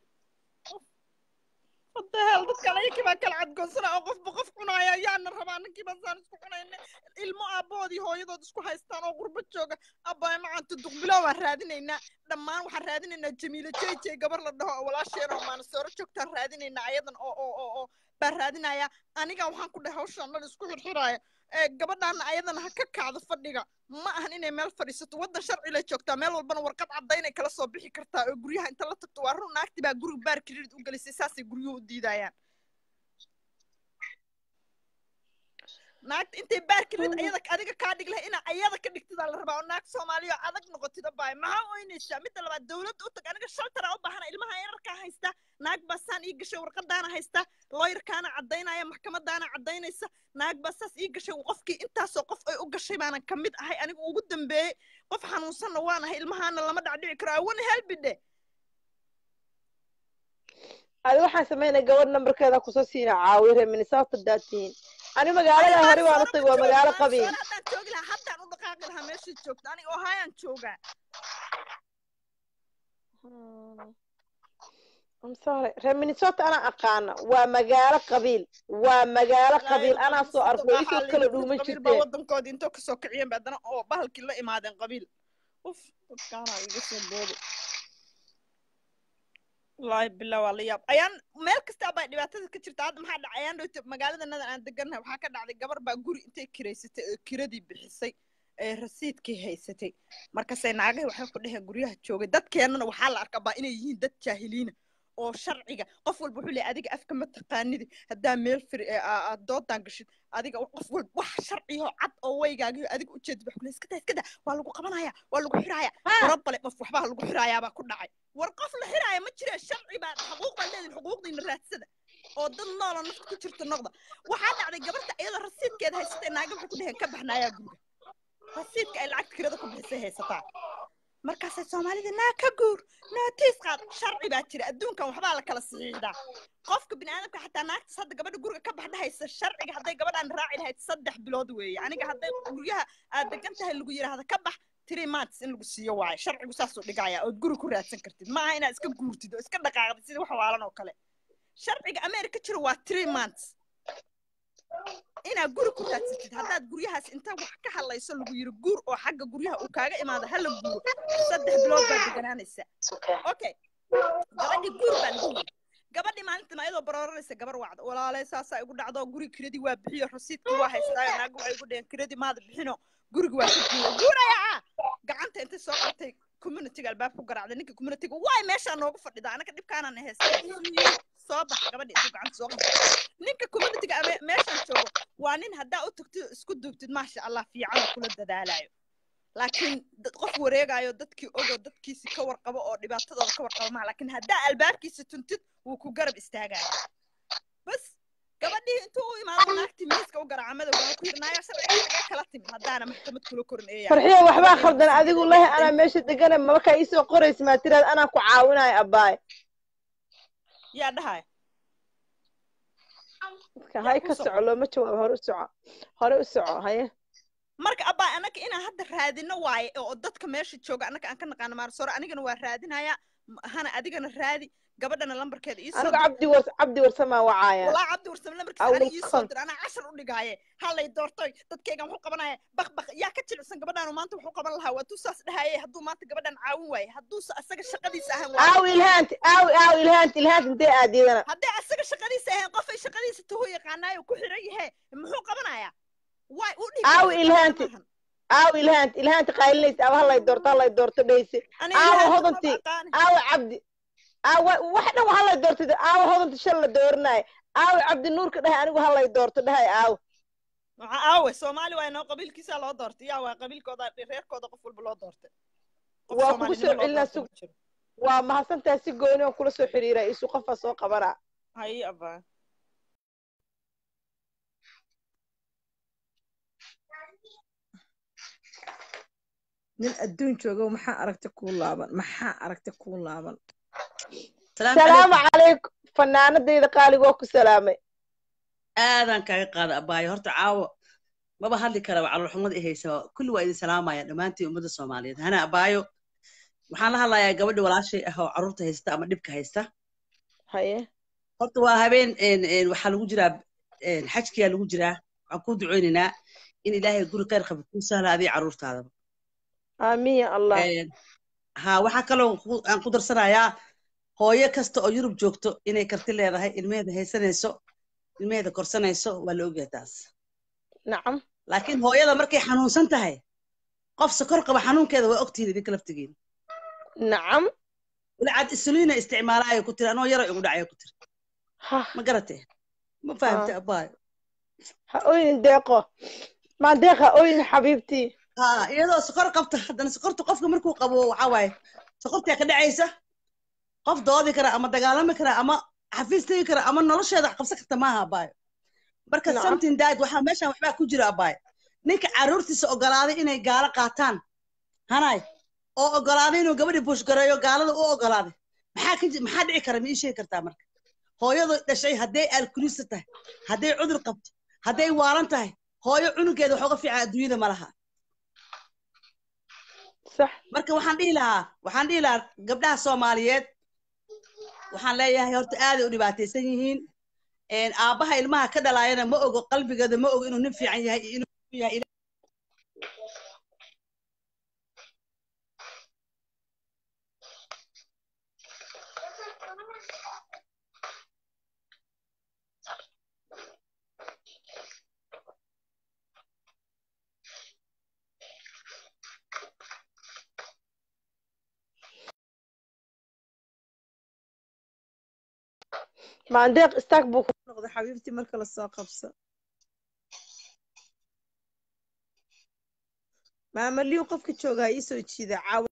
hadda hel dadka ayakii baa kala cadgoonsana oo qofba qof cunaaya ayaana rabaa ninkii baan saan isku cunayna ilmo aabbahoodii hooyadood isku haystaan oo qurbo jooga abbaay macaanta duqbilow baan raadinaynaa dhammaan waxaan raadinaynaa jamiilo jeyjey gabar la dhaho oo walaasheen oo maanasooro joogtaan raadinaynaa ayadan oo oo oo oo baan raadinayaa aniga waxaan ku dhahay hawshaan dhan isku xirxiraaya ee gabadhaana ayadana ha ka kacdo fadhiga ma ahan inay meel fadhiisato waddan sharci lay joogtaa meel walbana warqad caddaynay kala soo bixi kartaa oo guryaha inta la tagto waa run naagti baa guriga baar kiririd u gelisay saasay guryuhu u diidayaan naagta intay baar kirid ayada adiga kaa dhig lahay inaa ayada ka dhigtidaa la rabaa oo naag soomaaliya oo adag noqotida baay maxaa oynaysaa midda labaad dawladda u tag aniga shaltara u baahana ilmaha yararkaa haysta naag baa saan ii gashay warqadaana haysta looyarkaana caddaynaya maxkamadaana caddaynaysa naag baa saas ii gashay qofkii intaasoo qof ay u gashay baanan ka mid ahay anigu ugu dambeeyey qof xanuunsanna waan ahay ilmahaana lama dhacdhici karo awana helbidhe adi waxaan samaynaya gabadh nambarkeeda kusoo siina caawiya reer minnesota daatihiin ani magaalada hore waan utag waa magaalo qabiil haddaan joogi lahaa haddaan u dhaqaaqi lahaa meeshii joogta aniga ohayaan joogaa I'm sorry. reer minnesota anaa aqaana waa magaalo qabiil waa magaalo qabiil anaa soo arko isoo kala dhuuma baa jirteen waddankoodii intoo kasoo kiciyeen ba haddana oo bahalkii la imaadeen qabiil uf dadkaana iga soo booday wallaahi billah waa la yaab ayaan meel kasta baa dhibaatada ka jirta hadda maxaa dhacay ayaan dhowta magaalada nadan aan degannahay waxaa ka dhacday gabar baa guri intay kiraysatay oo kiradii bixisay ee rasiidkii haysatay markaasay naagahi waxay ku dheheen guryaha joogay dadkeennana waxaa la arkaa baa inay yihiin dad jaahiliina oo sharciga qof walba wuxuu leeyahay adiga afka ma taqaanidi haddaa meel firi ee aa- aad doodaan gashid adiga qof walba wax sharciyo cad oo waygaagiyo adiga ujeedid wax kule iska daa iska daa waa lagu qabanaya waa lagu xiraaya warabale qof waxbaa lagu xiraayaa baa ku dhacay war qof la xiraaya ma jire sharci baa xuquuq baa leedin xuquuqdiina raadsada oo dad nooloo nafta ku jirta noqda waxaa dhacday gabarta iyadoo rasiidkeeda haysatay naaga waxay ku dheheen ka baxnaayaa guriga rasiidka ay lacagta kirada ku bixisay haysataa markaasay soomaalida naa ka guur nootiis qaad sharci baa jira adduunkan waxbaa la kala sixiidaa qofka biniaadamka xataa naagtaas hadda gabadha guriga ka baxdhahaysa sharciga hadday gabadhaan raaci lahayd saddex bilood weeye aniga hadday guryaha aad degan tahay lagu yidhaahda ka bax three months in lagu siiyo waayo sharcigu saasuu dhigaya ood guri ku raadsan kartid maaha inaad iska guurtid oo iska dhaqaaqdid sida wax waalan oo kale sharciga america jira waa three months inaad guri ku raadsatid haddaad guryahaas inta wax ka hadlayso lagu yiri guur oo xagga guryaha uu kaaga imaado hala guuro saddex bilood baad deganaanaysa okay gabadhii guur baa lagu yiri gabadhii maalintan ayadoo barooranaysa gabar wacda walaalay saasaa igu dhacdo guri kiradii waa bixiyo rasiidkii waa haystaayo naaga waxay igu dheheen kiradii maada bixino guriga waa ka guura guuraya ah gacanta intay soo qabtay communityga albaab ku garaacday ninka communityga waay meeshaa noogu fadhida anaga dhibkaanaan haystay soo bax gabadhii intuu gacanta soo qabtay ninka communityga ame meeshaan joogo waa nin haddaa u tagtid isku duubtid maasha allah fiican oo kula dadaalayo laakiin dad qof wareegayo dadkii ogo dadkiisi ka warqabo oo dhibaatadooda ka warqabo maha laakiin haddaa albaabkiisa tuntid wuu ku garab istaagaya bas gabadhii intuu u imaado naagtii miiska u garaaca madow waa ku yidhi naaya sharciga xagee kala timid haddaana maxkamad kula korin eeyaa farxiya waxbaa khaldan adigu lahi anaa meesha degana markaa iisoo qoraysa maa tiraad anaa ku caawinayo abbaay yaa dhahaya Marka hay ka soco looma jawaabo hore u soco hore u soco haye marka abbaa annaga inaan hadda raadino waaye oo dadka meesha jooga annaga aan ka naqaano maarsore anigana waa raadinaya hana adigana raadi gabadhana lambarkeeda ii soo anigu dir cabdi wars cabdi warsamaa wacaaya walaa cabdi warsame lambarkiisa I will aniga ii soo come. dir anaa cashar u dhigaaye halay doortoy dadkaygan wuxuu qabanaya bak bak yaa ka jilicsan gabadhaanu maanta wuxuu qaban lahaa waa tuu saas dhahaye hadduu maanta gabadhan caawin waaye hadduusa asaga shaqadiisa ahan waa aaw ilhaanti aaw aaw ilhaanti ilhaanti intee aadiyadana haddii asaga shaqadiisa ahayn qofay shaqadiisa tuhu yaqaanaayo ku xiran yahe muxuu qabanayaa waay u dhib Aaw ilhaanti. aaw ilhaanti ilhaanti qaylinaysa aaw halay doorto halay doorto dhayse aaw hodanti aaw cabdi aaw wax dhan halay doorto aaw hodanti shan la dooranayo aaw cabdi nuurka dhahay anigu halay doorto dhahay aaw maxaa aawe soomaali waa inoo qabiilkiisaa loo doortay yaa waa qabiilkooda reerkooda qof walba loo doortay Qof Waa kugu Soomaalinimo soo loo celinaa doortay sug- ma jiro. waa mahadsantahay si gooni oo kula soo xiriira isu qofaa soo qabana haye abaa nin adduun joogo maxaa aragti kuu laaban maxaa aragti kuu laaban salaamu calaykum fanaanadayda qaaliga waa ku salaamay aadaan kaaga qaada abaayo horta caawo maba hadli karaba caloolxumada i haysa kulli waa idin salaamaya dhammaantiin ummadda soomaaliyeed hana abaayo waxaan la hadlayaa gabadha walaashay ah oo carruurta haysta ama dhibka haysta haye horta waa habeen een, een, waxaa lagu jiraa een, xajkiyaa lagu jiraa waxaan kuu duceynaynaa in ilaahay guri khayr qaba kuu sahla adiga carruurtaadaba aamiin ya allah Een, ha waxaa kaloo ku- aan ku darsanayaa hooyo kasta oo yurub joogto inay karti leedahay ilmeheeda haysanayso ilmeheeda korsanayso waa la ogyahay taas nacam laakiin hooyada markay xanuunsan tahay qof sokor qaba xanuunkeeda waa ogtihiin idinka laftigiin nacam walacad isuliina isticmaalaayo ku tiri anoo yaro igu dhacayo ku tiri ha ma garatee ma fahamte abaayo ha oynin deeqo maan deeq ha oynin xabiibtii ha iyadoo sokor qabta haddana sokorta qofka markuu qabo waxaa waaye sokortaa ka dhacaysa qof doodi kara ama dagaalami kara ama xafiis tegi kara ama nolosheeda wax qabsan karta maaha abaayo marka Nacam. something died waxaa meeshan waxbaa ku jira abaayo ninka caruurtiisa ogolaaday inay gaalo qaataan hanay oo ogolaaday inuu gabadhii bushgareeyo gaalada u ogolaaday maxaa ka ji- maxaa dhici kara ma ii sheegi kartaa marka hooyadu dhashay hadday alkulista tahay hadday cudur qabto hadday waalan tahay hooyo cunugeeda wax uga fiican adduunyada ma laha sax marka waxaan dhihi lahaa waxaan dhihi lahaa gabdhaha soomaaliyeed waxaan leeyahay horta aaday u dhibaataysan yihiin een, aabbaha ilmaha ka dhalaayana ma ogo qalbigeeda ma ogo inuu nin fiican yahay iyo inuu xun yahay maandeeq istaag buu ku noqdo xabiibtii marka lasoo qabso maamaliyu qofka joogaa ii soo jiida caawa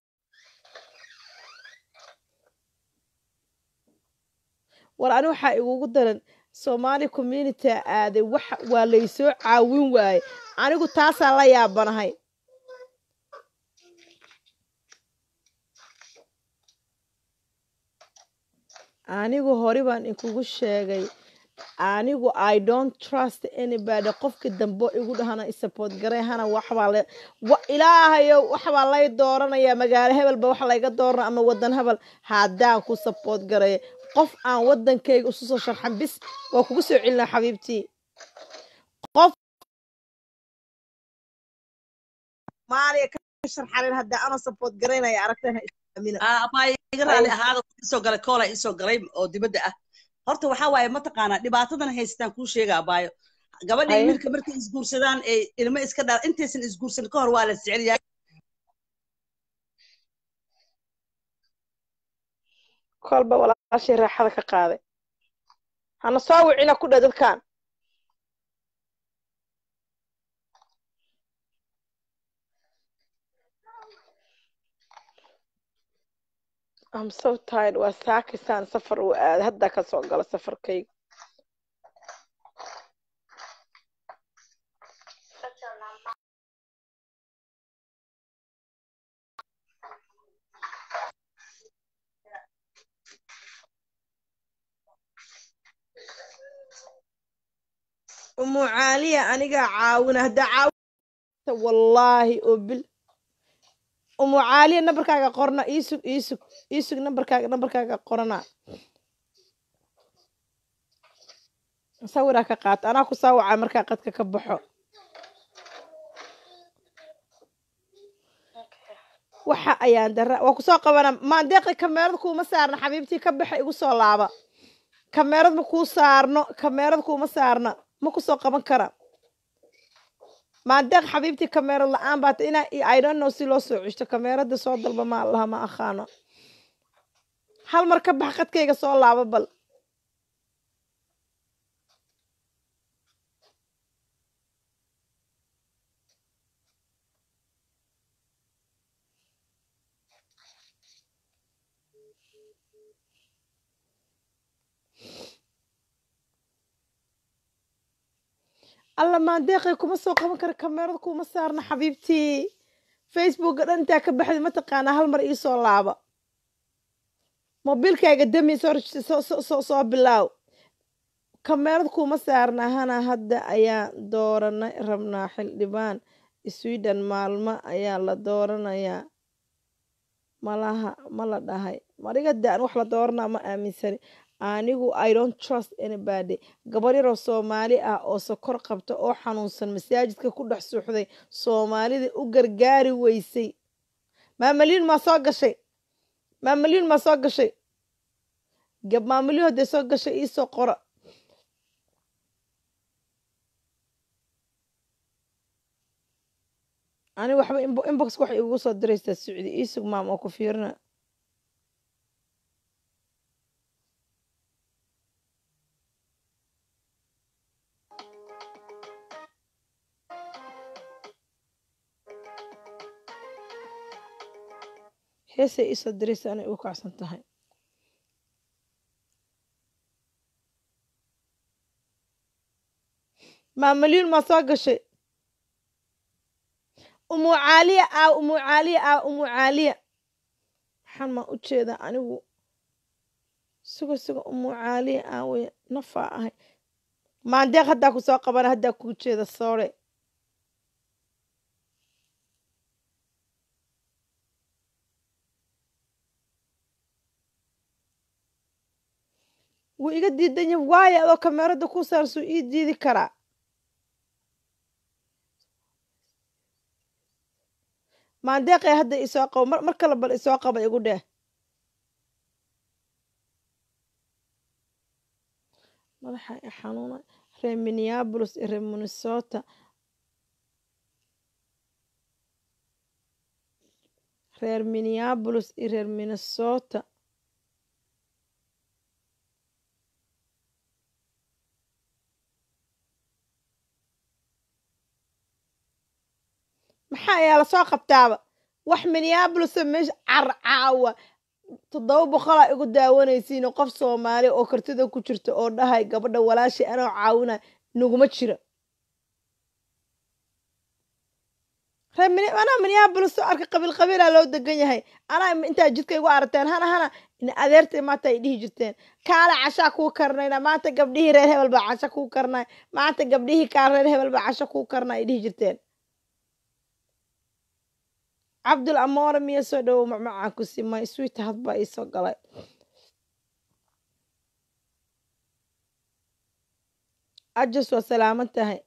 war ani waxaa igugu daran soomaali community aaday wax waa laysoo caawin waaye anigu taasaa la yaabanahay anigu hore baan inkugu sheegay anigu i don't trust anybody qofka dambe igu dhahana support garay hana waxbaa le wa- ilaahayo waxbaa lay dooranaya magaalo hebelba wax layga doorana ama wadan hebel haddaan ku support garay qof aan wadankayga isu soo sharxan bis waa kugu soo celinaa xabiibtii qof maaliya ka sharxanin hadda ana support garaynaya aragtana islaamina Ah, abaayo iga raali ahaada waxaa isoo galay koola isoo galay oo dibadda ah horta waxaa waaye mataqaanaa dhibaatadan haystaan kuu sheega abaayo gabadha iyo Haye. wiilka markay isguursadaan ee ilmo iska dhaa intaysan isguursan ka hor waa la jecel yahay kolba walaashii raaxada ka qaaday hana soo wicina ku dheh dadkan I'm so tired waa saakisaan safar uu aaday haddaa ka soo gala safarkayga umu caaliya anigaa caawina haddaa caawi wallaahi oo bil umu caaliya nambarkaaga qorna iisug iisug iisug nambarkaaga nambarkaaga qorana sawiraa ka qaata anaa ku saawacay markaa qadka ka baxo waxa ayaan dara waa kusoo qabana maandeeqi kameerad kuuma saarna xabiibtii ka baxa igu soo laaba kameerad ma kuu saarno kameerad kuuma saarna ma kusoo qaban kara maandeeq xabiibtii kameerad la-aan baata inaa i don't know si loo soo ceshto kameerada soo dalba ma allaha ma aqaano hal mar ka bax qadkayga soo laaba bal alla maandeeqay kuma soo qaban kara kameerada kuma saarna xabiibtii facebooka dhan intaa ka baxday mataqaanaa hal mar iisoo laaba mobiilkayga dami soo rajista soo soo soo soo bilaaw kameerad kuma saarna hana hadda ayaan dooranay rabnaa xildhibaan sweden maalmo ayaa la dooranayaa malaha ma la dhahay mariga daan wax la dooranaa ma aaminsani anigu i don't trust anybody gabar yaroo soomaali ah oo sokor qabta oo xanuunsan masaajidka ku dhex suuxday soomaalida u gargaari weysay maamaliin maa soo gashay maamaliin maa soo gashay gab maamaliin hadday soo gashay iisoo qora ani waxba inbo- inbox waxay igu soo diraysaa socdi iisug maam oo ku fiirina heesay iisoo diraysa anay ugu kacsan tahay maa malyuun maa soo gashay umu caaliya aa umu caaliya aa umu caaliya maxaan maa u jeedaa anigu suga suga umu caaliya aawey nafaa ahay maandeeq haddaa ku soo qabana haddaa kuu jeeda soore wuu iga diidan yahay waayo adoo kameerada ku saarsuu ii diidi karaa maandeeqee hadda isoo qabo mar mar kale bal isoo qaba igu dheh madaxa i xanuuna reer minneapolis iyo reer minnesota reer minneapolis iyo reer minnesota maxaa ayaa lasoo qabtaaba wax minneabolisa meesha car caawa toddoba boqolaa igu daawanaysiin qof soomaali oo kartida ku jirta oo dhahay gabadha walaashay anoo caawinay naguma jira reer Minne- anaa minneabolis oo arka qabiil qabiilaa loo degan yahay anaa intaa jidka igu aragteen hana hana in adeertay maanta ay dhihi jirteen kaale cashaa kuu karnayna maanta gabdhihii reer hebel baa casho kuu karnay maanta gabdhihii kaa reer hebel baa casho kuu karnay ay dhihi jirteen cabdul amoore miya soo dhowow macmacaan ku simay sweetheart baa iisoo galay ajus waa salaaman tahay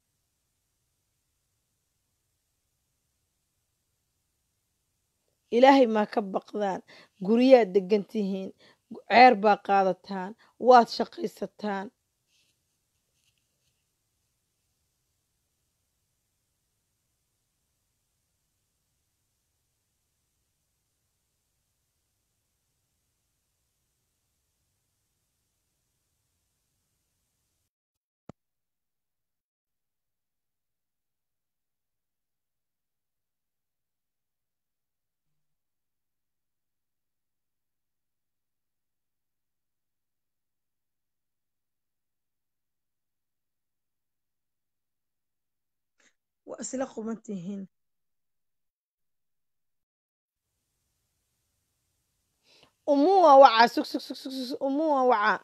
ilaahay maa ka baqdaan guryaad degan tihiin ceer baa qaadataan waad shaqaysataan waa isla quban tihiin umuwa wacaa sug sug sug sug sug umuwa wacaa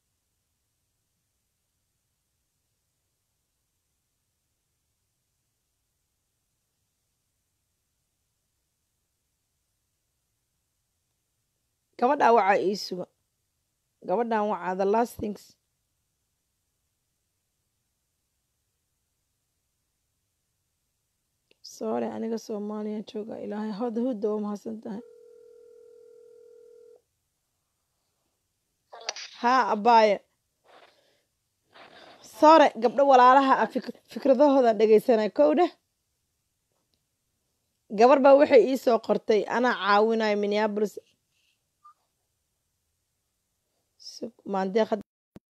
gabadhaa wacaa ii suga gabadhan wacaa the last things sorry aniga soomaaliya jooga ilaahay hoda hudda waa mahadsan tahay haa abaaye sore gabdho walaalaha ah fik- fikradahooda dhegaysanay kow dheh gabar baa waxay ii soo qortay anaa caawinayo minneapolis Sug- maandeeq had-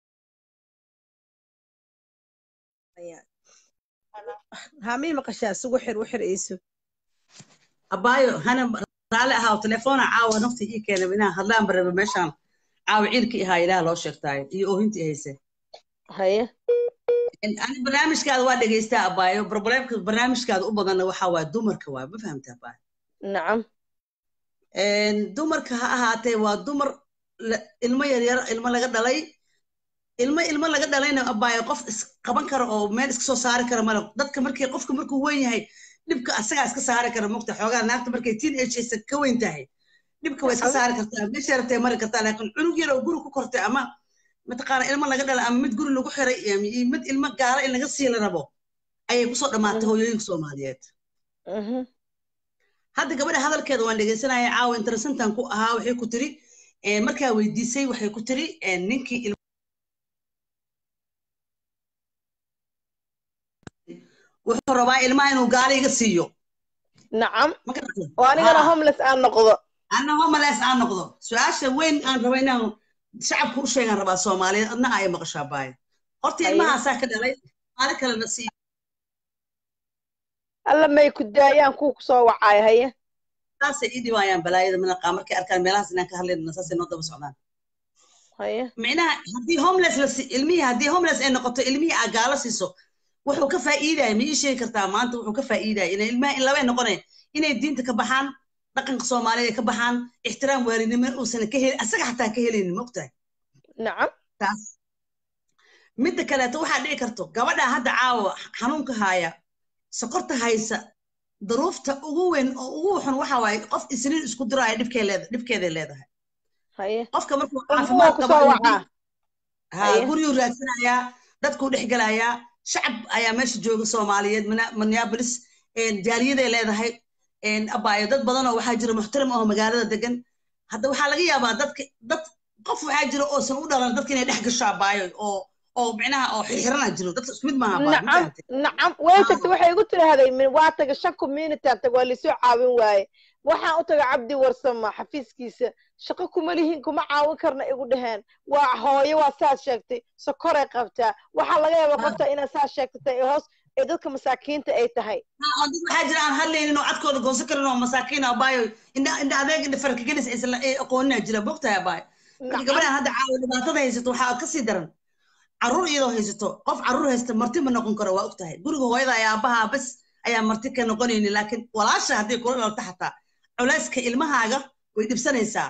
hamii maqashaa sugu xir u xir iisu abaayo hana raali ahaa telefoona caawa nafta ii keenay inaan hadlaan baraba meeshaan caawa ciilkii ahaa ilaah loo sheegtaayo iyo oohintii hayse haye ani barnaamijkaada waa dhegaystaa abaayo problemka barnaamijkaada u badanna waxaa waa dumarka waa ma fahamta abaayo nacam dumarka ha ahaatee waa dumar la- ilmo yaryar ilmo laga dhalay ilmo ilmo laga dhalayna abaayo qof isqaban kara oo meel iska soo saari kara male dadka markii qofka markuu weyn yahay dhibka asagaa iska saari kara mogta xoogaa naagta markay teen agesa ka weyn tahay dhibka waa iska saari kartaa meesha rabtay mari kartaa laakiin cunug yar oo guri ku kortay ama mataqaana ilmo laga dhalay ama mid guri lagu xiray iyo mid ilmo gaala in laga sii la rabo ayay kusoo dhammaatay hooyooyinka soomaaliyeed Mhm. hadda gabadha hadalkeeda waan dhegaysanaya caawa interesantan ku ahaa waxay ku tiri eh, markaa weydiisay waxay ku tiri eh, ninkii il- wuxuu rabaa ilmaha inuu gaala iga siiyo nacam ma garata oo anigana Ah. homeless aan noqdo anna homales aan noqdo su-aasha weyn aan raba inaan shacabka u sheegaan rabaa soomaaliyeed adna ay maqashaa baaya horta Haye. ilmahaasaa ka dhalay maali kalena siiyo alla may ku daayaan kuwa kusoo wacaayo haye saasay ii dhibaayaan balaayada manaqaa markay arkaan meelahaas inaan ka hadlayna saasay noo daba socdaan haye micnaha haddii homeless la si ilmihii haddii homeless ay noqoto ilmihii aa gaalo siiso wuxuu ka faa'iidaya ma ii sheegi kartaa maanta wuxuu ka faa'iidaya inay ilmaha in labay noqonaya inay diinta ka baxaan dhaqanka soomaaliya ay ka baxaan ixtiraam waalidnimo uusan ka helin asaga xataa ka helaynin ma ogtahay nacam taas midda kaleeto waxaa dhici karto gabadha hadda caawa xanuunka haaya sokorta haysa daruufta ugu weyn oo ugu xun waxa waaye qof isniin isku diraayo dhibkee leeda dhibkeeday leedahay haye qofka markuu umbuwa caafimaad ku qabo soo inuu wacaa ha Haye. guryuu raadsanayaa dadkuu dhex gelayaa shacab ayaa meesha jooga soomaaliyeed Mina- minneapolis een, jaaliyaday leedahay een, abaayo dad badan oo waxaa jira muxtaram oo magaalada degan hadda waxaa laga yaabaa dadka dad qof waxaa jira oosan u dhalan dadka inay dhex gasho abaayo oo oo micnaha oo xirxirana jiro dadka isku mid maaha abaayo ma nacam fahantay nacam way Ah. tagtay waxay igu tiraahday min waa taga shan community aan tag waa laisoo caawin waaye waxaan u taga cabdi warsama xafiiskiisa shaqo kuma lihin kuma caawin karna igu dhaheen waa hooyo waa saas sheegtay sokoray qabtaa waxaa laga yaabaa Ah. qofta inaad saas sheegtay ee hoos ee dadka masaakiinta ay tahay oo dad waxaa jira aan hadlaynin oo codkooda goosan karin oo masaakiin ah abaayo indha indha adeeg indha farkagelis aysan la- ay aqoonina jira bogtahay abaayo marka nacam gabadhan hadda caawa dhibaatada haysato waxaa kasii daran caruur iyadoo haysato qof caruur haysta marti ma noqon karo waa ogtahay guriga hooyada ayaa aabbaha bas ayaa marti ka noqonaynin laakiin walaasha hadday kula dhalata xataa culayska ilmahaaga way dhibsanaysaa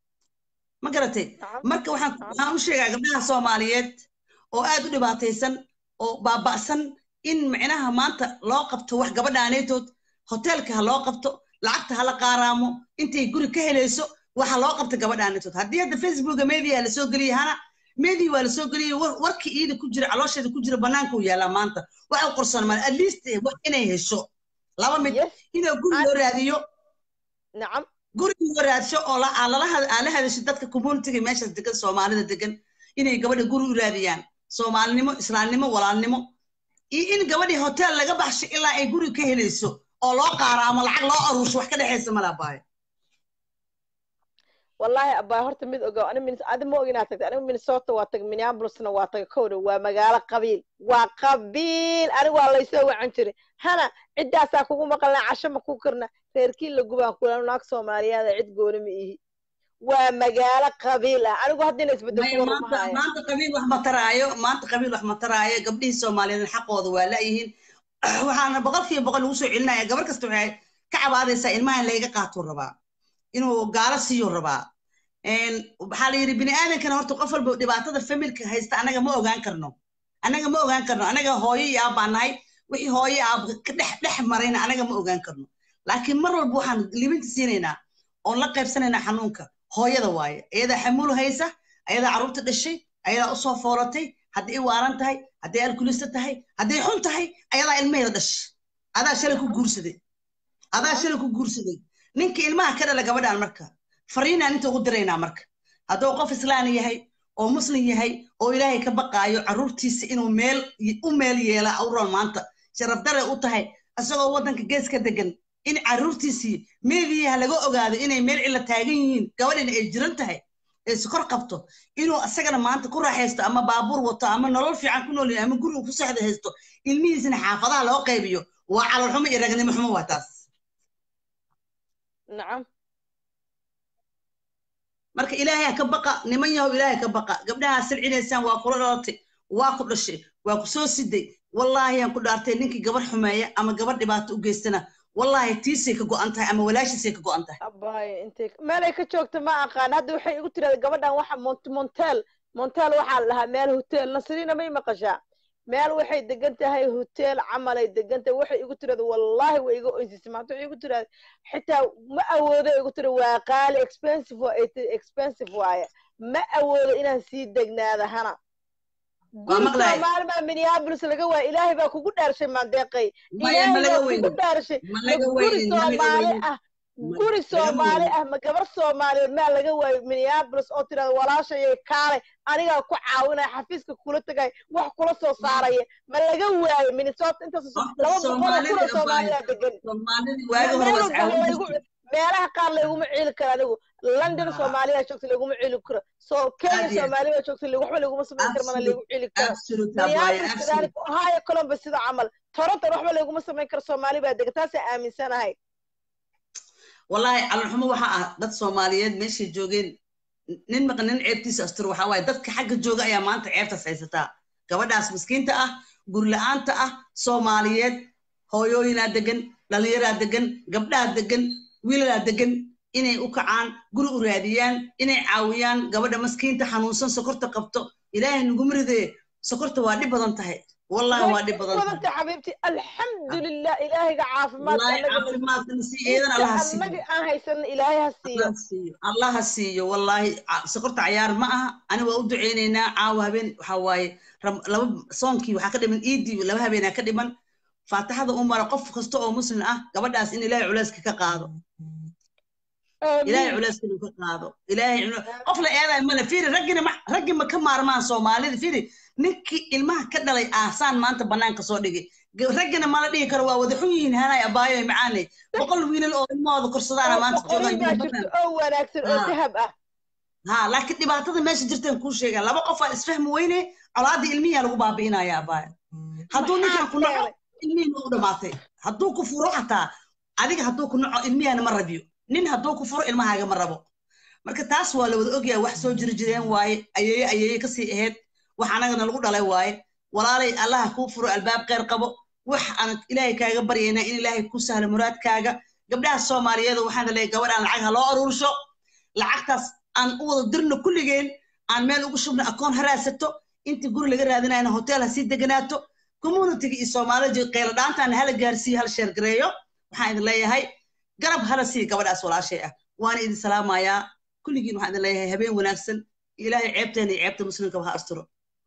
ma garatay nacam marka waxaan nacam waxaan u sheegaa gabdhaha soomaaliyeed oo aad u dhibaataysan oo baaba'san in micnaha maanta loo qabto wax gabadhaanaytood hoteelka ha loo qabto lacagta hala qaaraamo intay guri ka helayso waxa loo qabta gabadhaanaytood haddii hadda facebooka media la soo geliya hana media waa la soo geliyay war- warkii iida ku jira caloosheeda ku jira bannaanka uu yaalaa maanta waxa u qorsoon maan at least eh, wax inay hesho laba mid yes inuu guri an loo raadiyo nacam guriga loo raadsho oo la aa lala had- aa la hadasho dadka communityga meeshaas degan soomaalida degan inay gabadha guri u raadiyaan soomaalinimo islaamnimo walaalnimo iyo in gabadhii hotel laga baxsho ilaa ay guri ka helayso oo loo qaaraamo lacag loo aruursho wax ka dhexaysa malabaayo wallahi abaa horta mid ogow ani min adi ma og inaad tagtay anigu minnesota waa tagay minneapolisna waa tagay kowdha waa magaalo qabiil waa qabiil anigu waa laysoo wacan jiray hana ciddaasaa kugu maqalna casho ma ku karna reerkii la gubaan kula naag soomaaliyaada cid gooni ma ihi waa magaalo qabiil ah anigu haddina isbedel maya kuwa ma maanta haya maanta qabiil wax ma taraayo maanta qabiil wax ma taraayo gabdhihii soomaaliyeed xaqooda waa la'yihiin waxaana boqolkiiba boqol lagu soo celinaya gabar kasta waxay ka cabaadaysaa ilmaha in layga qaatuu rabaa inuu gaalo siiyuu rabaa Een, waxaa la yidhi bini aadankana horta qof walba dhibaatada familka haysta anaga ma ogaan karno anaga ma ogaan karno anaga hooyo iyo aab baan nahay wixii hooyo aab ka dhex dhex marayna anaga ma ogaan karno laakiin mar walba waxaan libinta siinaynaa oon la qaybsanaynaa xanuunka hooyada waaye iyadaa xamuul haysa ayadaa carruurta dhashay ayadaa usoo foolatay hadday waaran tahay hadday alkulista tahay hadday xun tahay ayadaa ilmaheeda dhashay adaa shalay ku guursaday adaa shalay ku guursaday ninka ilmaha ka dhala gabadhaan marka fariinaan inta ugu diraynaa marka hadduu qof islaan yahay oo muslim yahay oo ilaahay ka baqaayo carruurtiisa inuu meel u meel yeela awral maanta sharaf dare u tahay isagoo waddanka geeska degan in carruurtiisii meediyaha laga ogaado inay meel cilla taagan yihiin gabadhina ay jiran tahay ee sokor qabto inuu isagana maanta ku raaxaysto ama baabuur wato ama nolol fiican ku nool yahay ama guri uu ku sexda haysto ilmihiisina xaafadaha loo qaybiyo waa calolxumo iyo ragnimo xumo waa taas nacam marka ilaahay ha ka baqa niman yahow ilaahay ka baqa gabdhaha silcinaysaan waa kula dhalatay waa ku dhashay waa ku soo siday wallaahi aan ku dhaartay ninkii gabar xumeeya ama gabar dhibaato u geystana wallaahi tiisay ka go'an tahay ama walaashiisay ka go'an tahay abaayo intay meelay ka joogto ma aqaan hadda waxay igu tirahda gabadhan waxa mont montel montel waxaa la dhahaa meel hotel nasriina may maqashaa meel waxay degan tahay hotel camalay degan tahay waxay igu tirahda wallaahi way iga oysisay maanta waxay igu tirahda xitaa ma awoodo igu tira waa qaali expensive waa ay tahay expensive waaye ma awoodo inaan sii degnaada hana Waa guri maqlahay. soomaali baa minneapolis laga waaya ilaahay baa kugu dhaarshay maandeeqay maya ma ilaahay laga baa kugu weynin dhaarshay ma ma laga guri weynin ma laga soomaali weynin ah Ma- guri lagama soomaali weynin ah ma gabar soomaaliyeed maa laga waayo minneapolis oo tirada walaashayay kaalay anigaa ku caawinaya xafiiska kula tagay wax kula soo saaraya ma laga waayo minnesota intaas Horta laba boqol oo kun Soomaalida oo soomaaliyaa abaayo degan soomaalidii Me- waagi hore meel waa walba iscaawin laygu jirtay meelaha qaar layguma ciili karo anigu london Ah. soomaaliyaa joogta layguma ciili karo so kenya aad iyo aad soomaaliyaa joogta lig- waxba layguma samayn karo mana absolute laygu ciili karo absolute abaayo minneapolis absolute kadalik ohio columbus sida camal toronto waxba layguma samayn karo soomaali baa degan taasaa aaminsanahay wallaahi calolxumo waxa ah dad soomaaliyeed meeshay joogeen nin maqa nin ceebtiisa asturo waxaa waaye dadka xagga jooga ayaa maanta ceebtaas haysataa gabadhaas miskiinta ah gurila-aanta ah soomaaliyeed hooyooyinaa degan dhalinyaraa degan gabdhaa degan wiilalaa degan inay u kacaan guri u raadiyaan inay caawiyaan gabadha maskiinta xanuunsan sokorta qabto ilaahay naguma ridee sokorta waa dhib badan tahay wallahi waa dhib badan tahay wadanta xabiibti alxamdulilah ilaahiga caafimaadka wallahi annaga caafimaadkana si eedan allaha siiyo annaga aan haysana ilaahay ha siiyo allaha siiyo allaha siiyo wallahi ca- sokorta cayaar ma aha ani waa u duceynaynaa caawa habeen waxaa waaye ram- laba soonkii waxaa ka dhiman iidii laba habeenaa ka dhiman faataxada u mara qof kasta oo muslim ah gabadhaas in ilaahay culeyska ka qaado ilaahay aamiin culeyska inuu ka qaado ilaahay culu- qof la eedaay male fiiri raggina ma raggi ma ka maarmaan soomaalida fiiri ninkii ilmaha ka dhalay aasaan maanta banaanka soo dhigay G- raggina mala dhihi karo waa wada xun yihiin hanay abaayo macaane boqol wiilal oo ilmahooda korsadaana oo maanta boqorin baa joogaan jirto oo wanaagsan oo Ah. dahab ah ha laakiin dhibaatada meesha jirtaan kuu sheegaa laba qof aa isfahmi weyne colaadii ilmihiyaa lagu baabi'inaya abaayo hadduu maxaa ninkan ku naco keenay ilmihiina u dhamaatay hadduu ku furo xataa adiga hadduu ku naco ilmihiana ma rabiyo nin hadduu ku furo ilmahaaga ma rabo marka taas waa la wada ogyahay wax soo jiri jireen waaye ayeeye ayeeye kasii ahayd wax anagana lagu dhalay waaye walaalay allaha kuu furo albaab kheyr qabo wax aan ilaahay kaaga baryaynaa in ilaahay ku sahlo muraadkaaga gabdhaha soomaaliyeed waxaan leeyahay gabadhaan lacag ha loo aruursho lacagtaas aan u wada dirno kulligeen aan meel ugu shubno akoon ha raadsato intii guri laga raadinayna hotel ha sii deganaato communityga iyo soomaalida qeylo dhaantaana hala gaarsiiyo hala sheergareeyo waxaan idin leeyahay garab hala sii gabadhaas walaashay ah waana idin salaamayaa kulligiin waxaan idin leeyahay habeen wanaagsan ilaahay ceebteena iyo ceebta muslimkaba ha asturo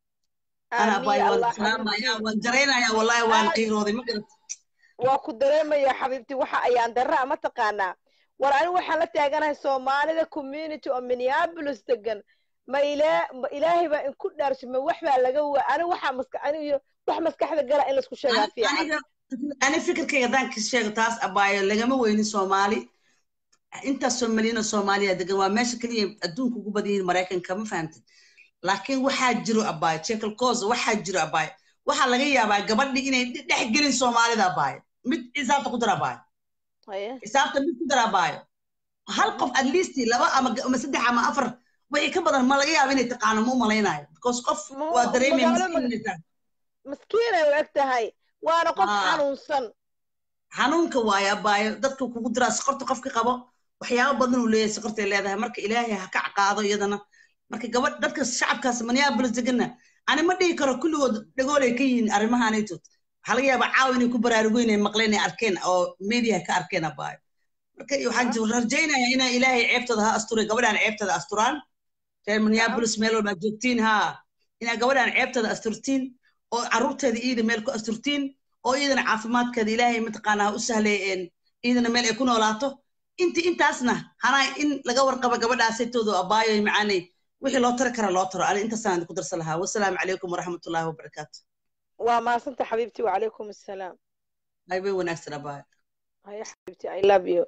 ana aamiin abaay ya waan allah salaamayaa xabiibti waan jaraynayaa wallahi waan aad qiirooday ma garat waa ku dareemaya xabiibti waxa ayaan darraa ma taqaanaa war anigu waxaan la taaganahay soomaalida community oo minneapolis degan ma ilaa ma ilaahay baa inku dhaarsho ma wax baa laga wa anigu waxaa maska anigu wax maskaxda gala in laisku sheegaa Ani- fiican aniga ani fikirkayga haddaan ka sheego taas abaayo lagama weynin soomaali intaas soomaliyiin oo soomaaliya degan waa meesha keliya adduunka ugu badan yihiin maraykanka ma fahamtid laakiin waxaa jiro abaayo jekyll cause waxaa jiro abaayo waxaa laga yaabaa gabadhi inay dhe- dhex gelin soomaalida abaayo mid xisaabta ku dara abaayo haye xisaabta mid ku dara abaayo hal qof at least laba ama ama saddex ama afar wixii ka badan ma laga yaaba inay taqaano ma u malaynayo because qof Ma- waa dareemaya magaalo miskiin maga- inay tahay maskiinay u eg tahay waana qof Ah. xanuunsan xanuunka waayo abaayo dadka kugu diraa sokorta qofka qabo waxyaabo badan uu leeyahay sokortay leedahay marka ilaahay ha ka caqaado iyadana marka gabadh dadka shacabkaas minneapolis deganna ani ma dhihi karo kulligood dhagoolay ka yihiin arrimahaanaytood waxaa laga yaabaa caawa inay ku baraarugoyn ay maqleen ay arkeen oo media ka arkeen abaayo marka waxaan ji- rajaynayaa inaa ilaahay ceebtooda ha asturay gabadhaan ceebtooda asturaan reer minneapolis meel walbaa joogtiin ha inaa gabadhaan ceebtooda asturtiin oo carruurteeda iida meel ku asturtiin oo iidana caafimaadkeeda ilaahay mataqaanaa u sahleeyeen iidana meel ay ku noolaato inti intaasna hanaa in laga warqabo gabadhaasaytooda abaayo macaanay wixii loo tari kara loo taro ani intaasaan ku darsan lahaa wasalaamu calaykum waraxmatullaahi wabarakaatu waa maasanta xabiibti wacalaykum assalaam aybay wanaagsan abaayo haye xabiibti i love you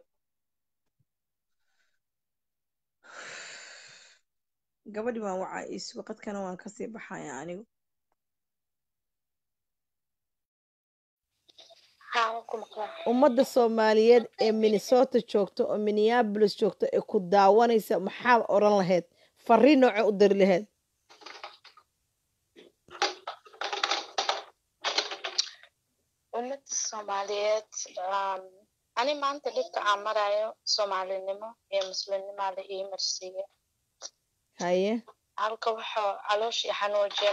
gabadhi waan wacaa iisuga qadkana waan kasii baxaya anigu haa waan ku maqlaa ummadda soomaaliyeed ee minnesota joogta oo minneapolis joogta ee ku daawanaysa maxaad odhan lahayd fariin nooce u dari lahayd ummadda soomaaliyeed um, ani maanta dhibka aan marayo soomaalinimo iyo muslimnimaa la ii marsiiya haye halka waxaa calooshii xanuujin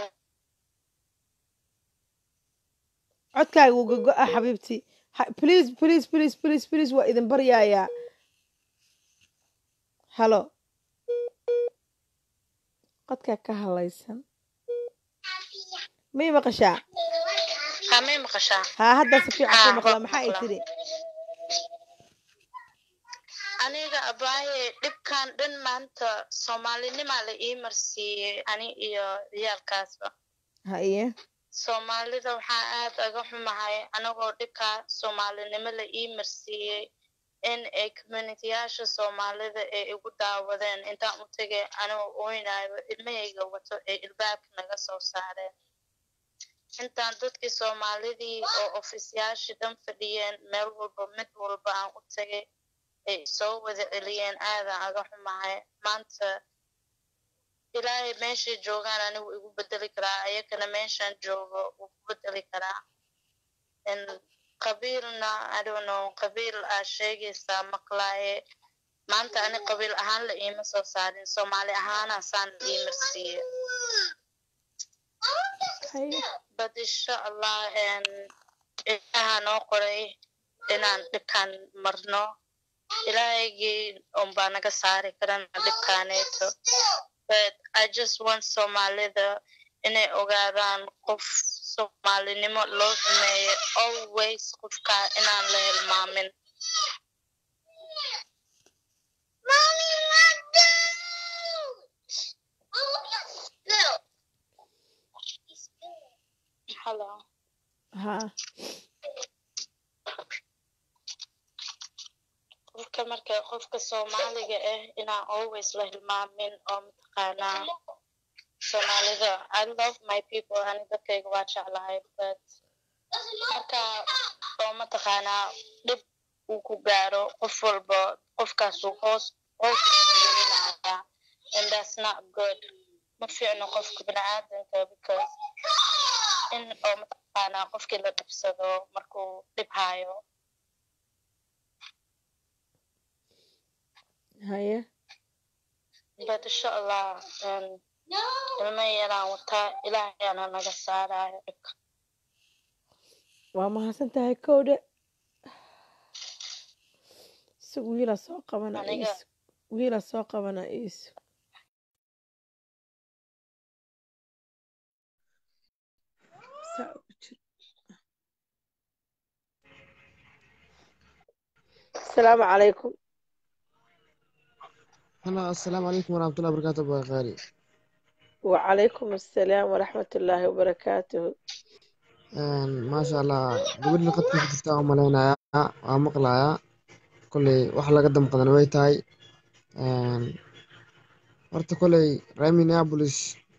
codkaaga wuu gogo-a xabiibti Ha- please please please please please waa idin baryayaa halo qodkaa ka hadlaysan may maqashaa haa may maqashaa haa hadda si fiican haa ku maqla waan maxaa ay maqlaa tiri aniga abaaye dhibkan dhan maanta soomaalinimaa la ii marsiiyey ani iyo ciyaalkaasba haye soomaalida waxaa aad aga xumahay anagoo dhibkaa soomaalinimo la ii marsiiyey in ay communitiyaasha soomaalida ay igu daawadeen intaan u tegay anigoo oynayo ilmahayga wato ay ilbaabka naga soo saareen intaan dadkii soomaalidii oo ofisyaashii dhan fadhiyeen meel walba mid walba aan u tegay ay soo wada celiyeen aadaan aga xumahay maanta ilaahay meeshay joogaan anigu igu bedeli karaa ayakana meeshaan joogo wuu ku bedeli karaa n qabiilna i don't know qabiil aa sheegaysaa maqlaaye maanta ani qabiil ahaan la iima soo saarin soomaali ahaana saan ii marsiiye haye but insha allah n ilaaha noo qoray inaan dhibkaan marno ilaahaygi unbaa naga saari karana dhibkaaneeto but i just want soomaalida inay ogaadaan qof soomaalinimo loo sameeyo always qofka inaan la hilmaamin Hello. ha qofka marka qofka soomaaliga ah inaan always la hilmaamin oo mataqaanaa soomaalida i love my people ani dadkayga waa jeclahay but marka oo mataqaanaa dhib uu ku gaaro qof walba qofkaasuu hoos hoos usulinaya and that's not good ma fiicno qofka biniaadanka because in oo mataqaanaa qofkii la dhibsado markuu dhib haayo haye but insha allah um, ilmo yaraan wataa ilaahayaana naga saarayo dhibka waa mahadsan tahay kowdhe isag wiila soo qabana Aniga- iisu wiila soo qabana iisu saa ugu jiro asalaamu calaykum هلا السلام عليكم ورحمة الله وبركاته أبو غالي وعليكم السلام ورحمة الله وبركاته ما شاء الله قبل لقد كنت تفتح ملينا ومقلايا كل وحلا قدم قدنا ويتاي horta koley reer minneapolis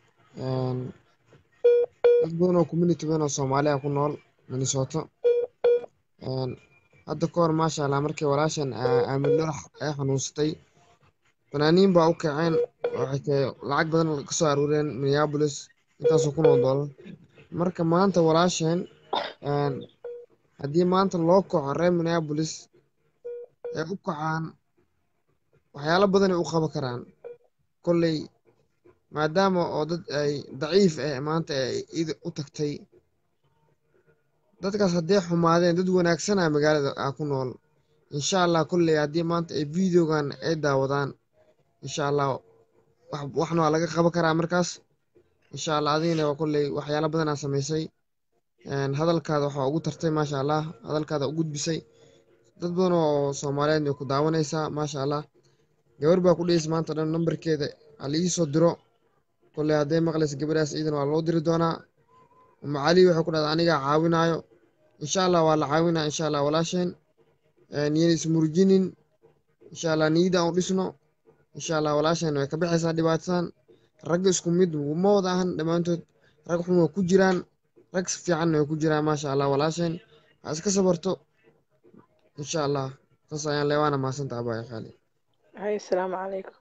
dad badan oo community badan oo soomaaliya ku nool minnesota hadda ka hor maasha allah markii walaashan aamin loox ay xanuunsatay fanaaniin baa u kaceen waxay ka lacag badan ka soo aruureen minneapolis intaasoo kun oo dollar marka maanta walaasheen haddii maanta loo kaco reer minneapolis ay u kacaan waxyaalo badan ay u qaban karaan kolley maadaama oo dad ay daciif ah maanta ay id u tagtay dadkaas hadday xumaadeen dad wanaagsana magaalada ah ku nool insha allah kolley haddii maanta ay videogan ay daawadaan insha allah wax waxna waa laga qaban karaa markaas insha allah adigina waa kolley waxyaalo badanaa samaysay hadalkaada waxaa ugu tartay maasha allah hadalkaada u gudbisay dad badan oo soomaaliyeed way ku daawanaysaa maasha allah gabar baa ku dhehaysa maanta dhan nambarkeeda hala ii soo diro kolley hadday maqlaysa gabadhaas ciidan waa loo diri doonaa macali waxay ku dhahda anigaa caawinaayo insha allah waa la caawinaa insha allah walaasheen niyana ismurjinin insha allah niyada aan u dhisno insha allah walaasheen way ka baxaysaa dhibaatadan ragga isku mid ma wada ahan dhammaantood rag xun waa ku jiraan rag fiicanna way ku jiraan maasha allah walaasheen ha iska sabarto insha allah saas ayaan leewaana mahadsanta abaya qaali hay asalaamu calaykum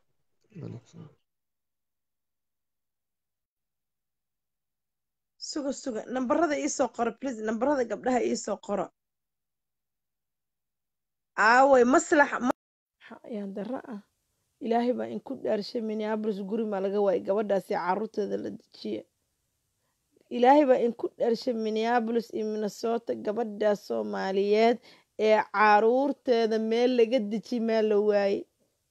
suga suga nambarada iisoo qoro please nambarada gabdhaha iisoo qoro aaway maslax ayaan dara ah ilaahay baa inku dhaarshay minneabolis guri maa laga waayay gabadhaasi caruurteeda la dejiya ilaahay baa inku dhaarshay minneabolis iyo minnesota gabadhaas soomaaliyeed ee caruurteeda meel laga dejiy maa la waayey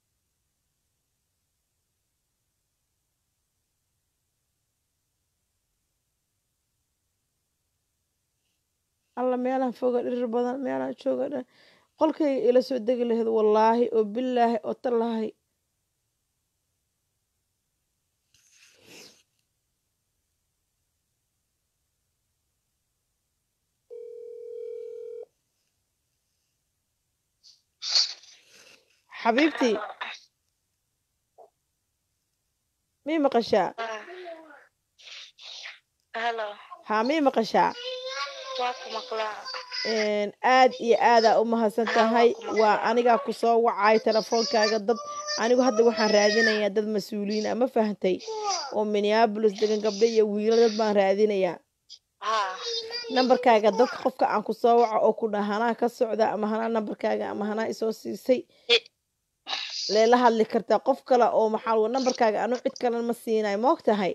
alla meelaan foga dhirir badan meelaan jooga dhan qolkayga ila soo degi lahayd wallaahi oo bilaahi oo tallaahi xabiibtii mii maqashaa hello haa mii maqashaa waa ku maqlaa aad iyo aadaa u mahadsan tahay waa anigaa ku soo wacay telefoonkaaga dad anigu hadda waxaan raadinayaa dad mas-uuliyiin ah ma fahantay oo minneapolis degan gabdho iyo wiilo dad baan raadinayaa haa nambarkaaga dadka qofka aan ku soo waco oo ku dhaha hanaa ka socda ama hanaa nambarkaaga ama hanaa isoo siisay leela hadli kartaa qof kale oo maxaa lagu nambarkaaga anu cid kalena ma siinayo ma og tahay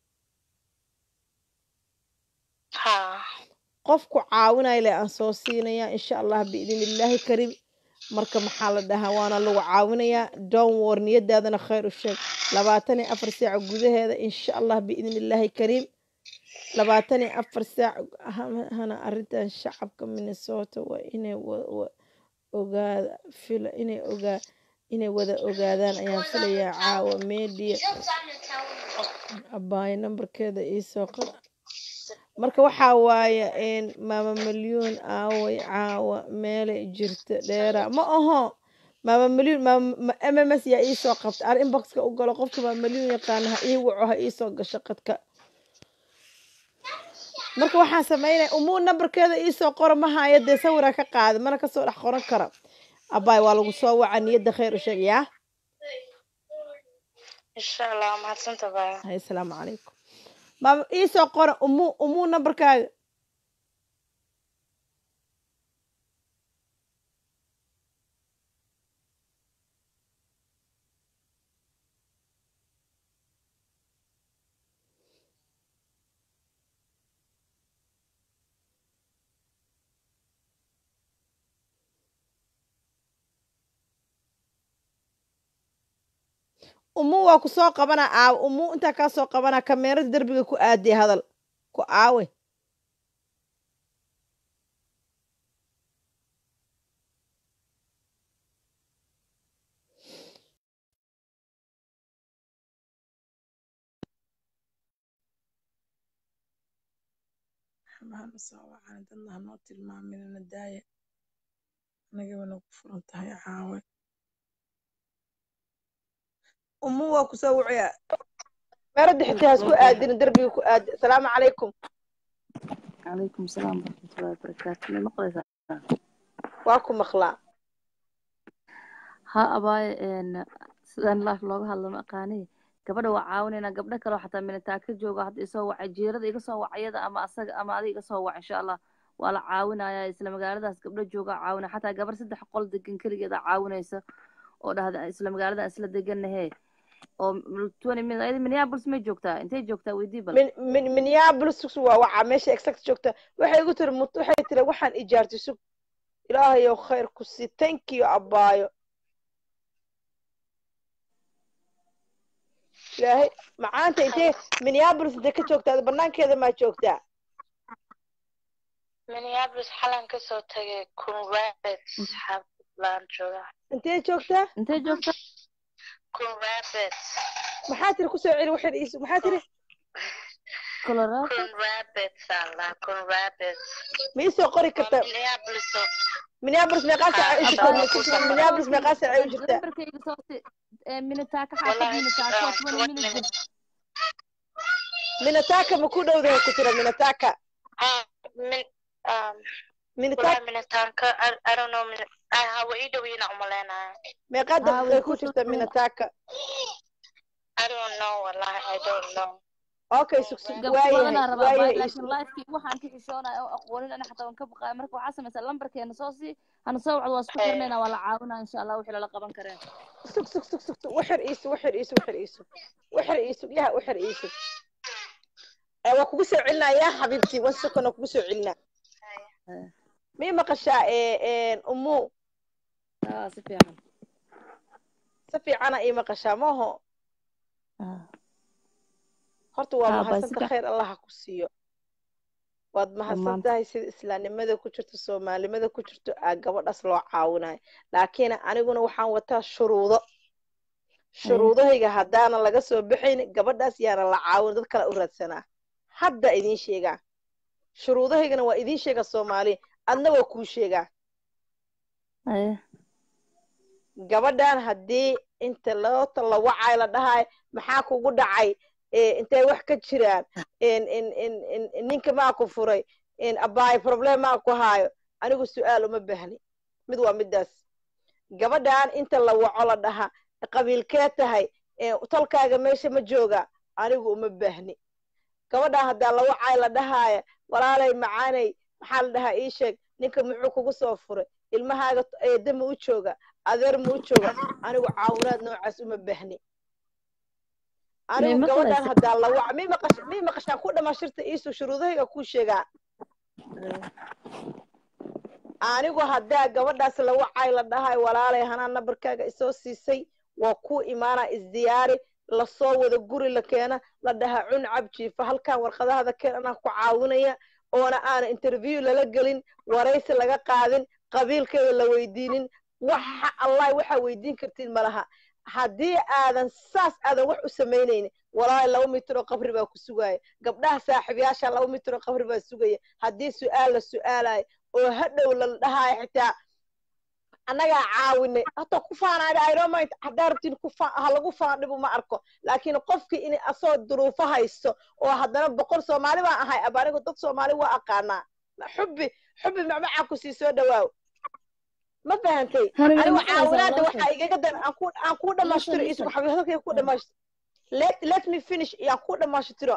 haa qofku caawinaya le aan soo siinaya insha allah biidin illaahi kariim marka maxaa la dhahaa waana lagu caawinayaa down war niyadaadana khayr u sheeg labaatan iyo afar saac gudaheeda insha allah biidin illaahi kariim labaatan iyo afar saac ha- hana arrintan shacabka minnesota waa inay wa- wa- ogaada fila inay ogaa inay wada ogaadaan ayaan filayaa caawa media abaayo nambarkeeda iisoo qora marka waxaa waaye een, maama milyuun aaway caawa meelay jirta dheera ma aho maama milyuun maama ma- mms yaa iisoo qabta aan inboxka u galo qofka maama milyuun yaqaana ha ii waco ha iisoo gasho qadka marka waxaan sameynaya umuu nambarkeeda iisoo qora ma haayo dee sawiraa ka qaada mana kasoo dhex qoran kara abaay waa lagu soo waca niyadda khayr u sheeg yaa insha allah mahadsanta baya hay asalaamu calaykum maama iisoo qora umuu umuu nambarkaaga umuu waa ku soo qabana aawe umuu intaa kaa soo qabana kameerada derbiga ku aadee hadal ku aawe xamahana soo wacana dadna hanoo tilmaaminana daaya anagaba nagu furan tahay caawe umu waa ku soo wacaya kameerada xitaa hasku aadin derbiga ku aade asalaamu calaykum calaykum salaam waraxmatullahi wabarakaatu ma maqlaysaa waa ku maqlaa ha abaaye een sidaan life looga hadlo ma aqaani gabadha waa caawinaynaa gabdho kale oo xataa minataa ka jooga hadda isoo wacay jiirada iga soo wacayada ama asaga ama adiga iga soo wac insha allah waa la caawinayaa isla magaaladaas gabdho jooga caawinaya xataa gabar saddex qol degan keligeeda caawinaysa oo dhahda isla magaaladan isla deganahee oo twenty minutes ayada minneapolis may joogtaa intay joogtaa weydii bal min min minneapolis waa waca meesha exact joogta waxay igu tiri mut waxay tiri waxaan ijaartay sug ilaahayow khayr ku sii thank you abaayo ilaahay macaanta intee minneapolis intee ka joogtaa Ada banaankeeda maa joogtaa minneapolis xalan kasoo tagay kun rabbits xaafadlaan joogaa intee joogtaa intay joogtaa kun rabbits maxaa tiri kusoo celi waxay iisu maxaa tiri colorado kun rabbits allah kun rabbits ma iisoo qori waa kartaa minneapolis oo minneapolis meeqaa saaca u jirtaa minneapolis meeqaa saaca u jirtaa nambarkayga soo si ee minitaaka xaafad wallahi minitaaka waa um, twenty twenty minutes minutes minataka ma ku dhowdahay ku jira minataka ah min um minataka wallahi minitaanka I, I don't know min ah hawa ii dhow yiina umaleynaaya meeqaa Ah, daqiiqay way ku ku jirta soo- minataka I don't know wallahi I don't know okay sug sug gabdho waayahay badanaa rabaa waayahay baay ii laakiin lifekii waxaan ka xishoonaya oo aqoonin ani xataa waan ka baqaaya marka waxaa samaysaa lambarkeena soo sii hana soo wacdo waa isku Eh. xirnayna waa la caawinaa insha allah wixii lala qaban kareen sug sug sug sug sug waxir iisu waxir iisu waxir iisu waxir iisu yaha waxir iisu ee waa kugu soo celinaa yaa xabiibtii wan second waa kugu soo celinaa Eh. mii maqashaa ee umu aa si fiican si fiicana ii maqashaa maaho Ah. horta waa Ah, baa mahadsanta sida- khayr allah ha ku siiyo waad mahadsan Dhammaantood. tahay sida islaamnimada ku jirto soomaalinimada ku jirto aa gabadhaas loo caawinayo laakiin aniguna waxaan wataa shuruudo shuruudahayga haddaana laga soo baxayn gabadhaas yaana la caawin dad kale u raadsanaa hadda idiin sheegaa shuruudahaygana waa idiin sheega soomaali adna waa kuu sheegaa Eh. gabadhan haddii inta loota la wacay la dhahay maxaa kugu dhacay Eh, intay wax ka jiraan in in in in in ninka maa ku furay in abaay problem maa ku haayo anigu su-aal uma baahni mid waa midaas gabadhan inta la waco la dhaha qabiilkee tahay ee tolkaaga meesha ma jooga anigu uma baahni gabadhaa haddaa la wacay la dhahaaya walaalay macaanay maxaa la dhahaa ii sheeg ninka muxuu kugu soo furay ilmahaaga eedda ma u jooga adeer ma u jooga anigu caawinaad noocaas uma baahni anigu May gabadhaan maqlaysaa? haddaa la waca mi maqash mi maqashaan ku dhamashirta iisu shuruudahayga kuu sheegaa anigu haddaa gabadhaas la wacay la dhahay walaalay hanaa nabarkaaga isoo siisay waa kuu imaanaa isdiyaari lasoo wada guri la keena la dhaha cun cabjiifa halkan warqadahada keen anaa ku caawinaya oona aana interview lala gelin waraysi laga qaadin qabiilkeeda la weydiinin waxa allah waxaa weydiin kartiin malaha haddii aadan saas aadan wax u samaynaynin walaahi laba mitir oo qabri baa ku sugaya gabdhaha saaxiibayaasha laba mitir oo qabri baa sugaya haddii su'aal la su'aalayo oo hadhow la dhahayo xitaa annagaa caawinay hata ku faanaada iromind haddaa rabtiin ku fa ha lagu faandhibu ma arko laakiin qofkii in asoo duruufo haysto oo haddana boqol soomaali baan ahay aba anigu dad soomaali waa aqaanaa xubbi xubbi macmacaa ku sii soo dhawaaw ma fahantay Hani way anigu maqlaysaa caawinaada walaashay. waxaa igaga dan aan ku aan ku dhamaystiro Walaashay, isugu walaashay. xabiibadalkayga ku dhamaystiro let let me finish yaan ku dhamaystiro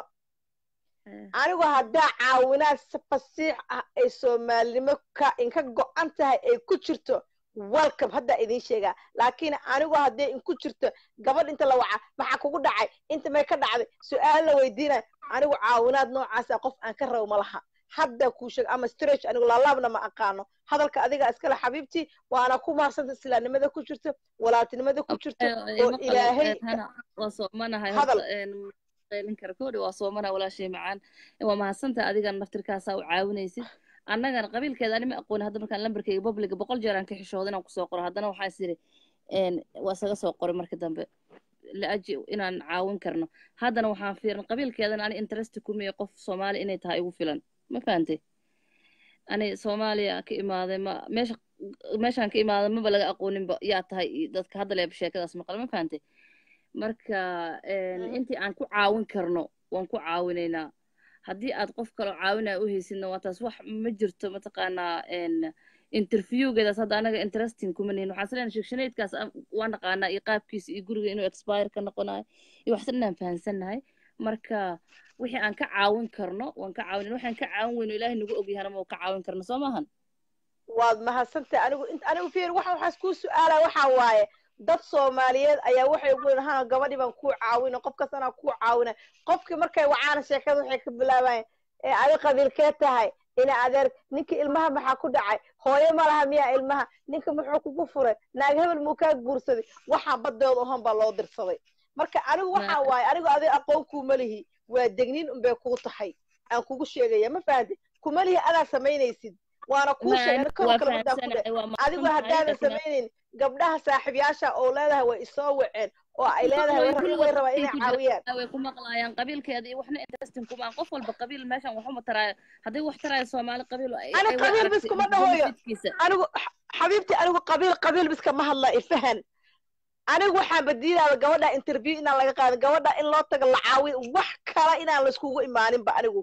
anigu haddaa caawinaad si fasiix ah ay soomaalinimo ka inka go-an tahay ay ku jirto welcome haddaa idiin sheegaa laakiin anigu hadday inku jirto gabadh inta la waca maxaa kugu dhacay inta may ka dhacday su-aal la weydiinaya anigu caawinaad noocaasa qof aan ka rabo ma laha hadda kuu sheeg ama stretch anigu laalaabna ma aqaano hadalka adiga iskale xabiibtii waana ku maarsanta islaamnimada ku jirto walaaltinimada ku jirto oo ilaahay waa soomanahay Hadal. qaylin kara koodhi waa soomanaha walaashay macaan waa mahadsantaha adigan naftirkaasaa u caawinaysid annagana qabiilkeeda anima aqooni hadda markaan lambarkayga publiga boqol jeer aan ka xishooda inaan kusoo qoro haddana waxaa is yidhi waa isaga soo qoray marka dambe laaji inaan caawin karno haddana waxaan fiirin qabiilkeedana ani interest kumiye qof soomaali inay tahay igu filan ma fahantay ani soomaaliya ka imaaday ma meesha meeshaan ka imaaday maba laga aqooninba yaa tahay iyo dadka hadda leeba sheekadaas maqal ma fahantay marka intii aan ku caawin karno waan ku caawinaynaa haddii aad qof kaloo caawinaya u haysidna waa taas wax ma jirto mataqaanaa interviewgeedaas hadda anaga interesting kuma nihin waxaan isleena sheegshaneydkaas waa naqaanaa iyo qaabkiisa iyo guriga inuu expire ka noqonayo iyo waxsan inaan fahansannahay marka wixii aan ka caawin karno waan ka caawin waxaan ka caawin weyno ilaahay nagu ogyahana ma ka caawin karno soo maahan waad mahadsantahay anigu anigu fiir waxa waxaas kuu su-aala waxaa waaye dad soomaaliyeed ayaa waxay ugu leeyihin hana gabadhii baan kuu caawina qof kastanaa kuu caawina qofkii markay wacaana sheekada waxay ka bilaabayaan ee adi qabiilkee tahay ina adeer ninka ilmaha maxaa ku dhacay hooyo ma laha miyaa ilmaha ninka muxuu kugu furay naag hebel muu kaa guursaday waxaa baddooda ohan baa loo dirsaday marka anigu waxaa waaye anigu adi aqoon kuuma lihi waa degniin unbay kuu tahay aan kugu sheegaya ma fahanti kuma lihi adaa samaynaysid waana kuu sheegay kor kale wadaa ku dhe adigu haddaadan samaynayn gabdhaha saaxiibyaasha oo leedahay way isoo waceen oo ay leedahay way rabaa inay caawiyaan way ku maqlaayaan qabiilkeeda iyo waxna interesting kuma qof walba qabiil meeshan waxuma taraayo hadday wax taraayo soomaali qabiil ana qabiil bis kuma dhahoyo anigu xabiibti anigu qabiil qabiil bis kama hadla ifahan anigu waxaan badiidaaba gabadha interview inaan laga qaadin gabadha in loo tago la caawiyo wax kala inaan laiskugu imaaninba anigu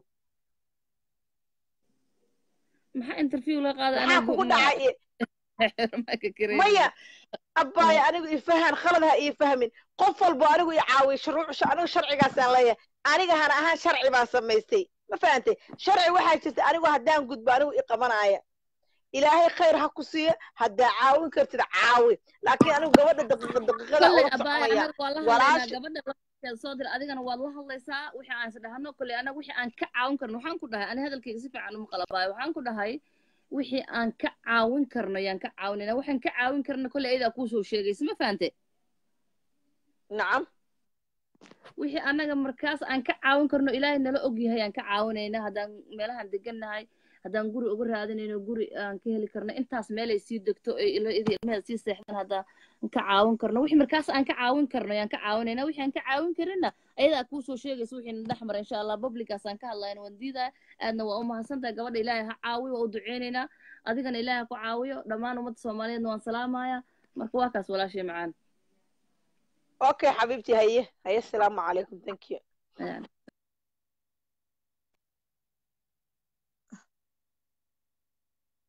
maxaa interview la qaada maxaa kugu dhacay maya abbaaya anigu ifahan khalad ha ii fahmin qof walbo anigu i caawiyo shuruuc anigu sharcigaasaan leeyahay aniga hana ahaan sharci baan samaystay ma fahantay sharci waxaa jirta anigu haddaan gudbo anigu i qabanaya ilaahay khayr ha ku siiyo haddaa caawin kartid caawi laakiin anigu gabadha daqiiqa daqiiqada ula soconaya gabadha soo dir adigana waad la hadlaysaa wixii aan isdhahano kole anaga wixii aan ka caawin karno waxaan ku dhahay ani hadalkayga si fiican uma qalabaayo waxaan ku dhahay wixii aan ka caawin karno yaan ka caawinayna waxaan ka caawin karno kole ayadaa kuusoo sheegaysa ma fahante nacam wixii annaga markaas aan ka caawin karno ilaahay nala og yahay aan ka caawinayna haddaan meelahaan degannahay haddaan guri uga raadinayno guri aan ka heli karno intaas meelay sii degto ilmaheeda sii seexdaan haddaan ka caawin karno wixii markaas aan ka caawin karno yaan ka caawinayna wixii aan ka caawin karina ayadaa kuusoo sheegaysa wixii na dhex mara insha allah publicaas aan ka hadlayna waan diidaya aadna waa u mahadsantahay gabadha ilaahay ha caawiyo waa u duceynaynaa adigana ilaahay ha ku caawiyo dhammaan ummadda soomaaliyeedna waan salaamaya marka waa kaas walaashay macaan okay xabiibti haye haye asalaamu calaykum thank you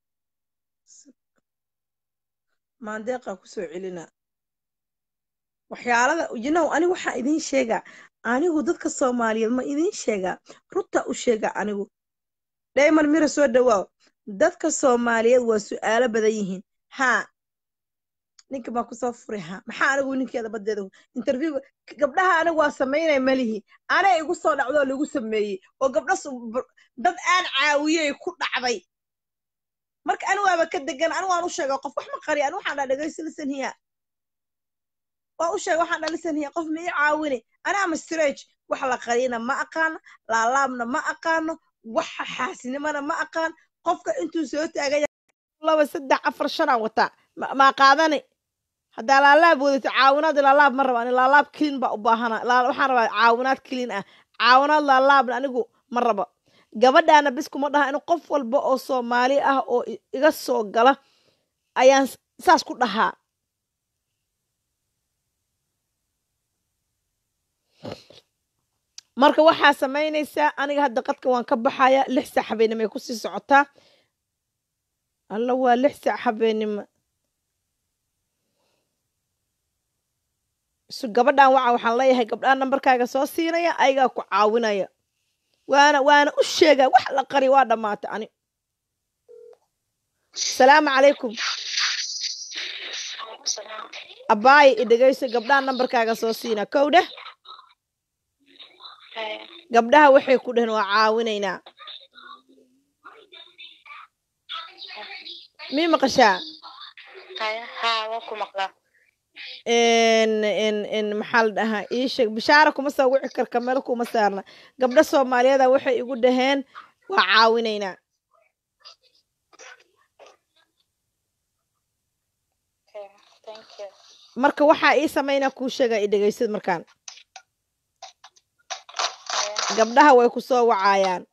maandeeqaa kusoo celina waxyaalada yinow anigu waxaa idiin sheegaa anigu dadka soomaaliyeed ma idiin sheegaa runta u sheegaa anigu dhayman mira soo dhawaaw dadka soomaaliyeed waa su'aalo badan yihiin haa ninka baa kusoo furay haa maxaa anigu ninkeeda badeeda interviewga gabdhaha anigu waa samaynaya malihi anay igu soo dhacdoo lagu sameeyey oo gabdha su- br- dad aan caawiyey ku dhacday marka anigu waaba ka degan anigu waan u sheegay qof wax ma qariya anigu waxaan dhaa dhegayso listen hiya waan u sheegay waxaan dhaa listen hiya qof ma ii caawini anaa ma strage wax la qariyana ma aqaano laalaabna ma aqaano waxa xaasinimana ma aqaan qofka intuu soo taagaya laba saddex afar shan aan wataa ma- maa qaadani haddaa laalaab wadato caawinaad laalaab ma raba ani laalaab clean baa u baahana laa- waxaan rabaa caawinaad clean ah caawinaad laalaabna anigu ma raba gabadhaana bis kuma dhaha in qof walba oo soomaali ah oo i- iga soo gala ayaan s- saas ku dhahaa marka waxaa samaynaysaa aniga hadda qadka waan ka baxaya lix saac habeenimo ay kusii socotaa alla waa lix saac habeenimo su gabadhan waca waxaan leeyahay gabdhaha nambarkaaga soo siinaya ayagaa ku caawinaya waana waana u sheegaa wax la qari waa dhammaatay ani salaamu calaykum abaaye i dhegayso gabdhaha nambarkaaga soo siina kow dheh gabdhaha waxay ku dheheen waa caawinaynaa mii maqashaa haa waa ku maqlaa n n n maxaa la dhahaa ii sheeg bishaara kuma soo wici karka meel kuma saarna gabdho soomaaliyeeda waxay igu dhaheen waa caawinaynaa Okay, thank you. marka waxaa ii samaynaa kuu sheegaa i dhegaysad markaan gabdhaha way ku soo wacayaan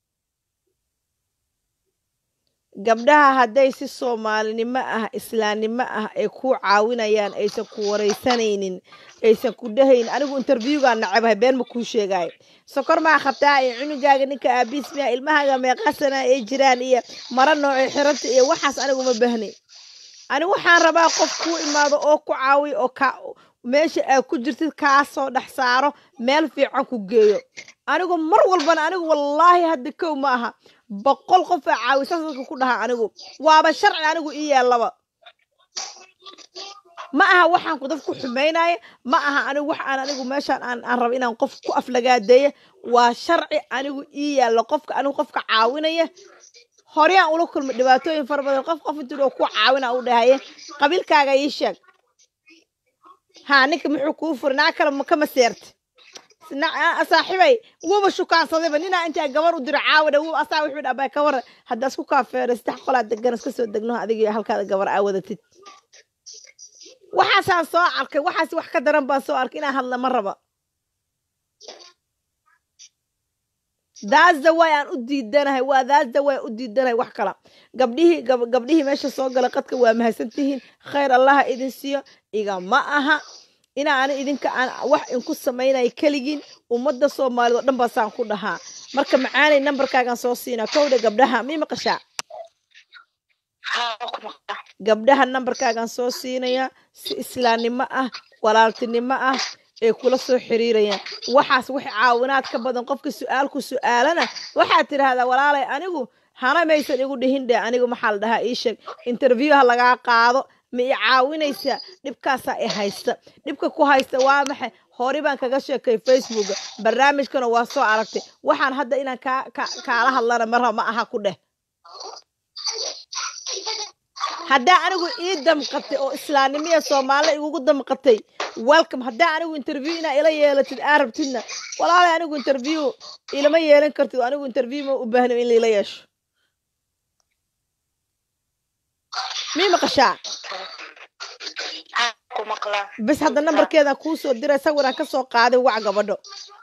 gabdhaha hadday si soomaalinimo ah islaamnimo ah ay ku caawinayaan aysan ku waraysanaynin aysan ku dhahayn anigu interviewgaan nacabahay been ma kuu sheegaayo sokor maa qabtaa iyo cunugaaga ninka aabiis miya ilmahaaga meeqasana ay jiraan iyo mara noocay xiranta iyo waxaas anigu ma bahnay anigu waxaan rabaa qof kuu imaado oo ku caawiyo oo ka meesha aad ku jirtid kaa soo dhex saaro meel fiican ku geeyo anigu mar walbana anigu wallaahi hadda kow ma aha boqol qof aa caawisaas dadka ku dhaha anigu waaba sharci anigu ii yeellaba ma aha waxaan ku dad ku xumaynaya ma aha anigu wax aan anigu meeshaan aan aan rabo inaan qof ku aflagaadeeya waa sharci anigu ii yaallo qofka anigu qofka caawinaya horeyaan ula kulmay dhibaatooyin fara badan qof qof intuu ku caawina u dhahaye qabiilkaaga ii sheeg haa ninka muxuu kuu furay naa kale ma- kama seerta Na- saaxiibay wuba shukaansadayba ninaa intaa gabar u diro caawada wuba asaa wuxuu dhabaa ka waran haddaa isku kaafeeray saddex qolaa degan iska soo degno adiga halkaada gabar aa wadatid waxaasaan soo arkay waxaas wax ka daran baan soo arkay inaan hadla ma raba that's the way aan u diidanahay waa that's the way u diidanahay wax kala gabdhihii gab- gabdhihii meesha soo gala qadka waa mahadsantihiin khayr allaha idin siiyo iga ma aha inaa ani idinka aan wax inku samaynayo keligiin ummadda soomaalida oo dhan baa saan ku dhahaa marka macaanay nambarkaagaan soo siinaa kowdha gabdhaha mii maqashaa haa waa ku maqlaa gabdhaha nambarkaagaan soo siinayaa si islaamnimo ah walaaltinimo ah ay kula soo xiriirayaan waxaas wax caawinaad ka badan qofka su-aalku su-aalana waxaad tidhaahdaa walaalay anigu hana maysan igu dhihin dhe anigu maxaa la dhahaa ii sheeg interview ha lagaa qaado ma i caawinaysaa dhibkaasaa i haysta dhibka ku haysta waa maxay hore baan kaga sheekay facebooka barnaamijkana waa soo aragtay waxaan hadda inaan kaa ka- kaala hadlana marra ma aha ku dheh haddaa anigu ii damqatay oo islaamnimiya soomaalida igugu damqatay welcome haddaa anigu interview inaa ila yeelatid aa rabtidna walaalay anigu interview ilama yeelan kartid anigu interview ma u baahno in laila yeesho mii maqashaa haa ku maqlaa bes hadda nambarkeedaan kuu soo diray sawiraan ka soo qaaday wac gabadho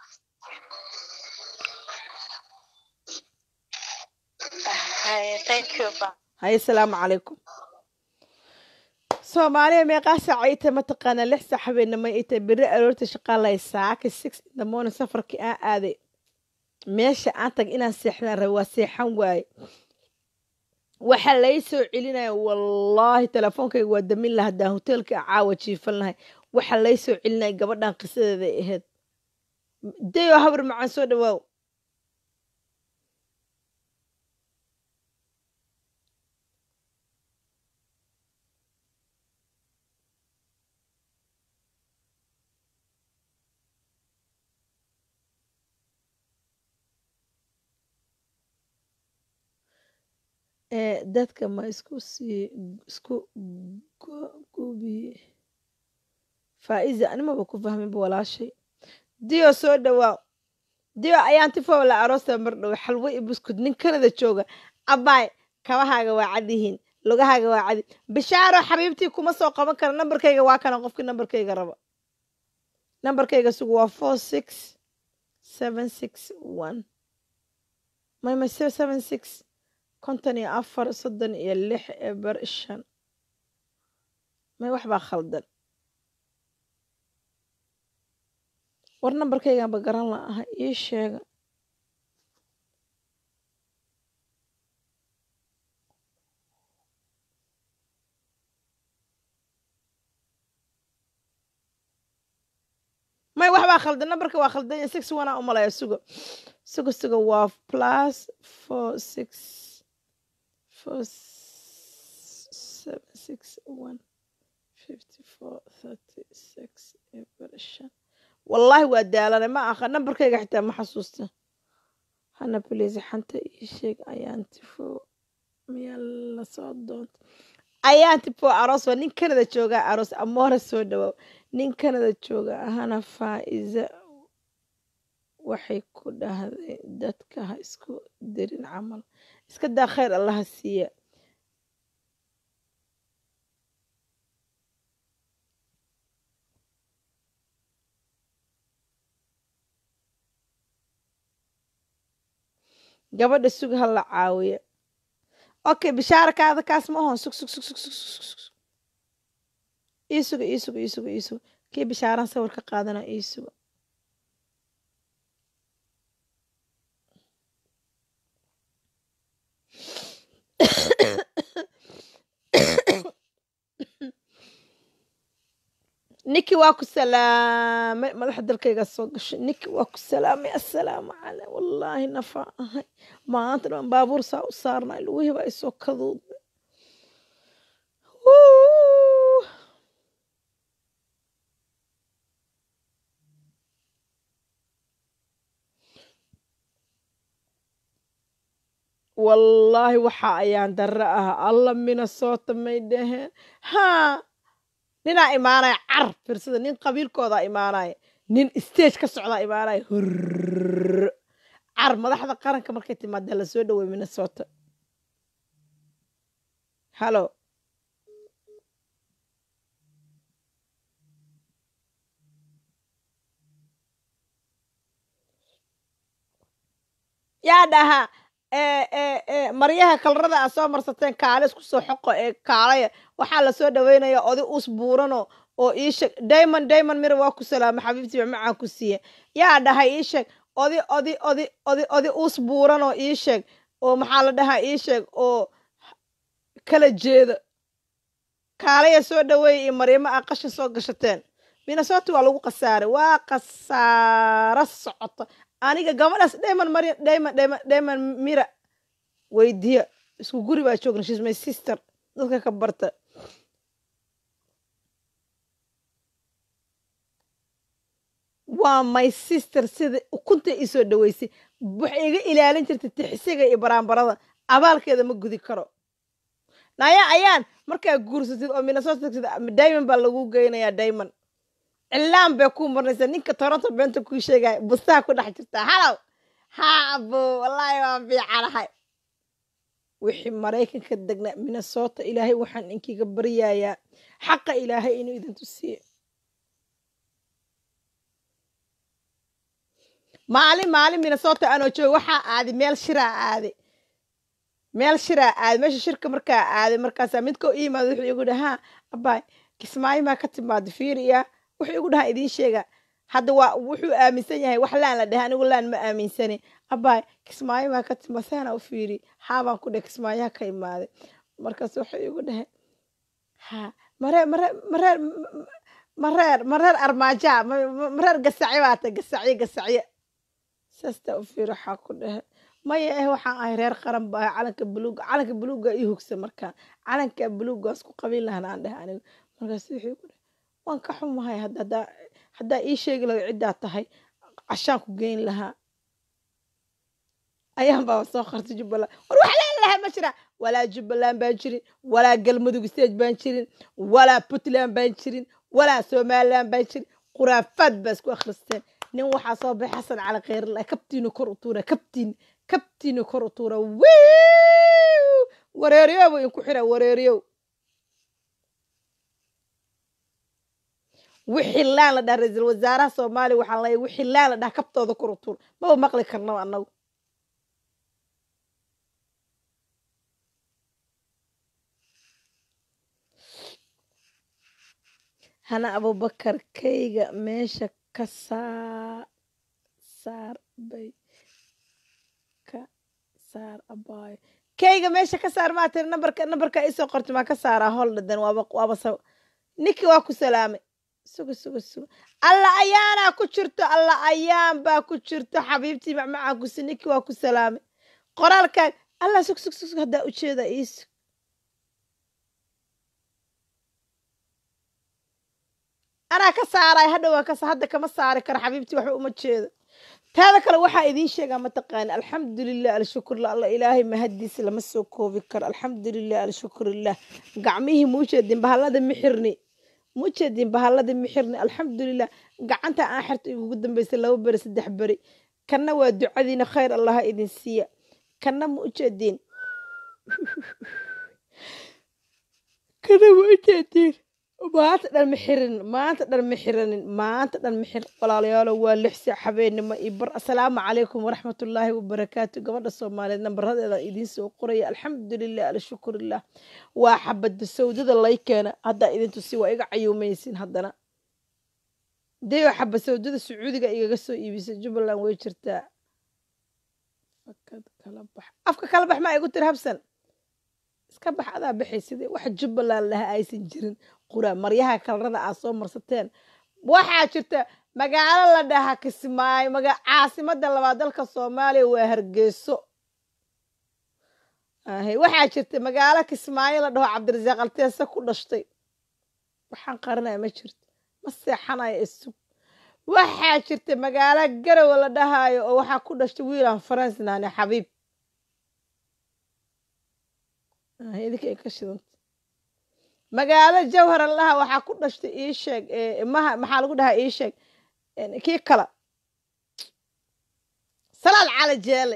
Haye, thank you ba haye asalaamu calaykum soomaaliya meeqaa saaca ita mataqaanaa lix saac habeenimo ita beri aroorta shaqaalay saaka six in the morning safarkii aan aaday meesha aan tag inaan seexdaan rabay waa seexan waaye waxaa lay soo celinaya wallaahi telefoonkayga waa damin laha haddaan hoteelka caawa jiifan lahay waxa lay soo celinaya gabadhan qisadeeday ahayd dayo habar macaan soo dhawaaw ee dadka ma isku sii isku gu- gubi faa'iza animaba ku fahminba walaashay diyo soo dhawaaw diyo ayaan tifow la aroosta mar dhow xalwo iyo buskud nin kanada jooga abaay kabahaaga waa cad yihiin lugahaaga waa cadi bishaaro xabiibtii kuma soo qaban kara nambarkayga waa kana qofkii nambarkayga raba nambarkayga sugu waa four six seven six one may may seven six konton iyo afar soddon iyo lix eber shan may wax baa khaldan war nambarkaygaanba garan la aha ii sheega may wax baa khaldan nambarka waa khaldan yahay six one aa umalaya sugo sugo sugo waa plus four six four s- seven six one fifty four thirty six eber shan wallaahi waa daalanay ma aqa nambarkayga xitaa ma xasuusta hana please xanta ii sheeg ayaan tifo miyaa lasoo doonta ayaan tifo aroos waa nin kanada jooga aroos amoora soo dhawaaw nin kanada jooga ahana faa'iza waxay ku dhahday dadka ha isku dirin camal iska daa khayr allaha siiya gabadha sug ha la caawiya okay bishaarakaada kaas ma ahon sug sug sug sug sug sug sug sug. ii suga ii suga ii suga ii suga kii bishaaran sawir ka qaadana ii suga ninki waa ku salaamay madaxa dalkayga soo gashay ninki waa ku salaamay assalaamu caley wallaahi nafaa ahay maanta dhan baabuur saa u saarnay lugihii baa isoo kaduudmay Wuu. wallaahi waxa ayaan darre ah alla minnesota may dhaheen haa ninaa imaanaya car firsada nin qabiilkoodaa imaanaya nin stage ka socdaa imaanaya hurr car madaxda qaranka markay timaada la soo dhawey minnesota halo yaa dhahaa ee ee ee maryaha kalarada aad soo marsateen kaale isku soo xoqo ee kaalaya waxaa lasoo dhaweynaya odi us buurano oo ii sheeg diamond diamond mira waa ku salaama xabiibtii ba macaan ku siiye yaa dhahay ii sheeg odi odi odi odi odi us buuran oo ii sheeg oo maxaa la dhahaa ii sheeg oo kala jeeda kaalaya soo dhaweeya iyo maryamo aa qashin soo gashateen minnesota waa lagu khasaaray waa khasaaro socota aniga gabadhaas diamond maryam diamond diamond diamond mira weydiya isku guri baa joogna shes my sister dadka ka barta waa my sister sida ukunta isoo dhaweysay waxay iga ilaalin jirtay tixisiga iyo baraanbarada abaalkeeda ma gudi karo naya ayaan markaa guursatid oo minnesota tagtid diamond baa lagu geynayaa diamond cilaan bay ku marnaysaa ninka toronto beenta kuu sheegaya bustaha ku dhex jirtaa halow haabo wallaahi waan fiicanahay wixii maraykanka degnaa minnesota ilaahay waxaan inkiga baryayaa xaqa ilaahay inuu idin tusiye maalin maalin minnesota anoo jooga waxaa aaday meel shiraa aaday meel shiraa aaday meesha shirka markaa aaday markaasaa midkoo ii yimaada wuxuu igu dhaha haa abaay kismaayo maa ka timaada fiiriya wuxuu igu dhaha idiin sheega hadda waa wuxuu aaminsan yahay wax laan la dhahay anigu laan ma aaminsani abaay kismaayo maa ka timaada saana u fiiri haabaan ku dhahay kismaayaha ka imaaday markaas wuxuu igu dhahay ha mare mare mare mareer mareer armaaja mareer gasacyo baa tahay gasacyo gasacyo saastaa u fiir waxaa ku dhehe maya eh waxaan ahay reer qaran ba ahay calanka buluuga calanka buluuga ii hugsa markaa calanka buluugaas ku qabiin lahan aan dheh anigu markaas wixii ku dheh waan ka xumahay hadda haddaa haddaa ii sheegi lahayd ciddaa tahay cashaan ku geyn lahaa ayaan baa soo qartay jubbaland war wax leen lahaa ma jira walaa jubbaland baan jirin walaa galmudug stage baan jirin walaa puntland baan jirin walaa somaliland baan jirin khuraafaad baa isku akhristeen nin waxaa soo baxay xasan cali khayrla kabtiinu kor u tuura kabtiin kabtiinu kor u tuura wiiw wareeriyow buu inku xira wareeriyow wixii laan la dhaha ra-iisul wasaaraha soomaaliya waxaan leeyahay wixii laan la dhaha kabtooda kor u tuura maba maqli karnaba annagu hana abubakar kayga meesha ka saa saar bay ka saar abaayo kayga meesha ka saar maa tiri nambarka nambarka isoo qorta maa ka saaraa hol dhadan waaba waaba sa ninki waa ku salaamay suga suga suga alla ayaanaa ku jirto alla ayaan baa ku jirto xabiibtii macmacaan kusi ninki waa ku salaamay qoraalkaa alla sug sug sug haddaa ujeeda iisug anaa ka saaray hadhowaa kas hadda kama saari karo xabiibtii waxba uma jeedo taada kale waxaa idiin sheegaa mataqaani alxamdulilah alshukurla alla ilaahay mahadiisa lama soo koobi karo alxamdulilah alshukurilah gacmihii muujeedin bahallada mixirni muujeedin bahallada mixirni alxamdulilah gacanta aan xirta igugu dambeysay laba beri saddex beri kanna waa ducadiina khayr allaha idin siiya kanna ma ujeediin kana ma ujeediin maanta dhan ma xirin maanta dhan ma xiranin maanta dhan ma xir walaalayaalo waa lix saac habeenimo iyo bar asalaamu calaykum waraxmatullaahi wabarakaatu gabadha soomaaliyeed nambaradeeda idiin soo qoraya alxamdulilah alshukurilah waa xabada sawdada lay keena haddaa idin tusi waa iga cayuumaysin haddana dee xaba sawdada sacuudiga igaga soo iibisay jubbaland way jirtaa fakad kala bax afka kala bax maa igu tiri habsan iska bax adaa baxay sidee wax jubbaland laha aysan jirin qura maryaha kalarada aad soo marsateen waxaa jirta magaalo la dhaha kismaayo maga caasimada labaad dalka soomaaliya waa hargeyso ahe waxaa jirta magaalo kismaayo la dhaho cabdirasaaq alteese ku dhashtay waxaan qarinaya ma jirto ma seexanayo isug waxaa jirta magaalo garowe la dhahaayo oo waxaa ku dhashtay wiilan faransnaane xabiib idinka ay ka shidanta magaalo jawhar allaha waxaa ku dhashtay ii sheeg maha maxaa lagu dhahaa ii sheeg kii kala salaal cali jeele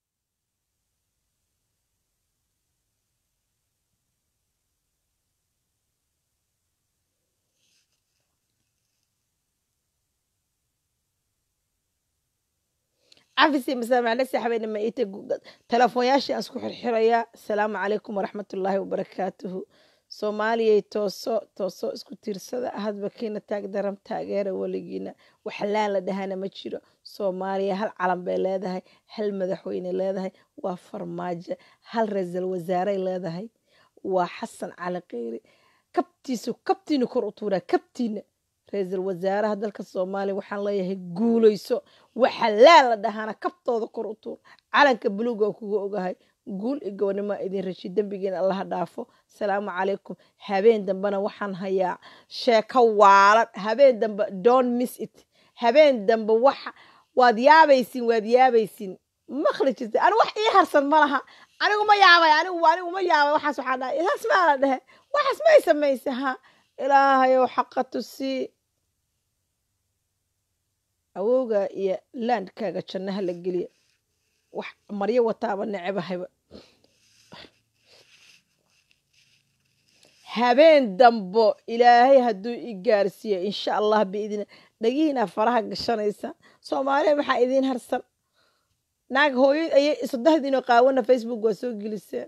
cafisi masaamaclesi habeenima iita telefoonyaashii aan isku xirxirayaa asalaamu calaykum waraxmatullaahi wabarakaatuhu soomaaliyay tooso tooso isku tiirsada hadba kiina taag daram taageera weligiina waxlaan la dhahana ma jiro soomaaliya hal calan bay leedahay hal madaxweyne leedahay waa farmaajo hal ra-iisul wasaaray leedahay waa xasan cali kheyri kabtiisu kabtiina kor u tuuraa kabtiina ra-iisul wasaaraha dalka soomaaliya waxaan leeyahay guulayso waxalaan la dhahana kabtooda kor u tuur calanka buluuga kuga ogahay guul iyo gobonimo idin rashi dembigiina allaha dhaafo asalaamu calaykum habeen dambena waxaan hayaa sheeko waalan habeen dambe don't miss it habeen dambe waxa waad yaabaysin waad yaabaysin maqli jirta ani wax ii harsan ma laha anigu ma yaabay anigu anigu ma yaabay waxaas waxaa dhahay isaas maa la dhehe waxaas may samaysa ha ilaahayow xaqa tusii awowga iyo laandkaaga jannaha la geliya wax maryo wataaba necebahayba habeen dambo ilaahay hadduu i gaarsiiyo insha allah biidin dhagihiina faraha gashanaysa soomaaliya maxaa idiin harsan naag hooyo ayay saddexdiinoo qaawana facebook waa soo geliseen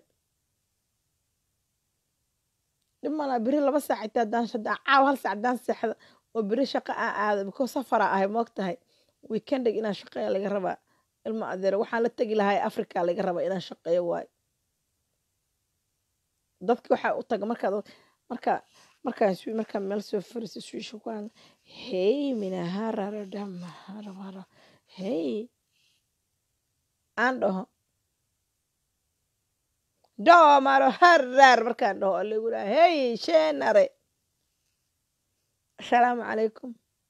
dhimana beri laba saac xitaa haddaan haddaan caaw hal saac haddaan seexda oo beri shaqo aan aado because safara ahay moog tahay weekendeg inaan shaqeeya laga rabaa ilma adeero waxaan la tegi lahay africa laga rabaa inaan shaqeeyo waayo dadki waxaa u taga markaad marka markaan swi markaan meel soo fariisto swiisha ku hadla hey minahararo dhamaharabaro hey aan dhaho doomaro harar markaan dhaho lagu dhaha hey sheenare asalaamu calaykum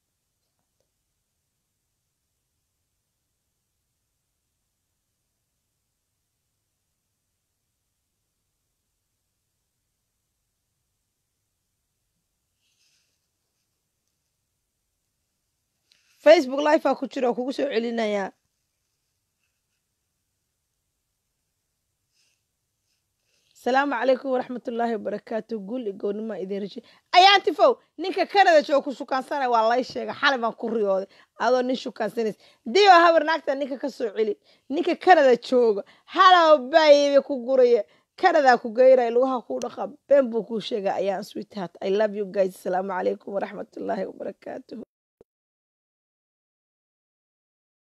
facebook live aa ku jira oo kugu soo celinayaa asalaamu calaykum waraxmatullaahi wabarakaatu guul iyo gownimo idin rashi ayaanti fow ninka canada jooga ku shukaansanaya waa lay sheega xalay baan ku riyooday adoo nin shukaansanaysa dio habar naagta ninka ka soo celi ninka canada jooga halow baybe ku guraya canada ku geyraya lugaha ku dhaqa been buu kuu sheega ayaan sweetheart i love you guys asalaamu calaykum waraxmatullaahi wabarakaatuhu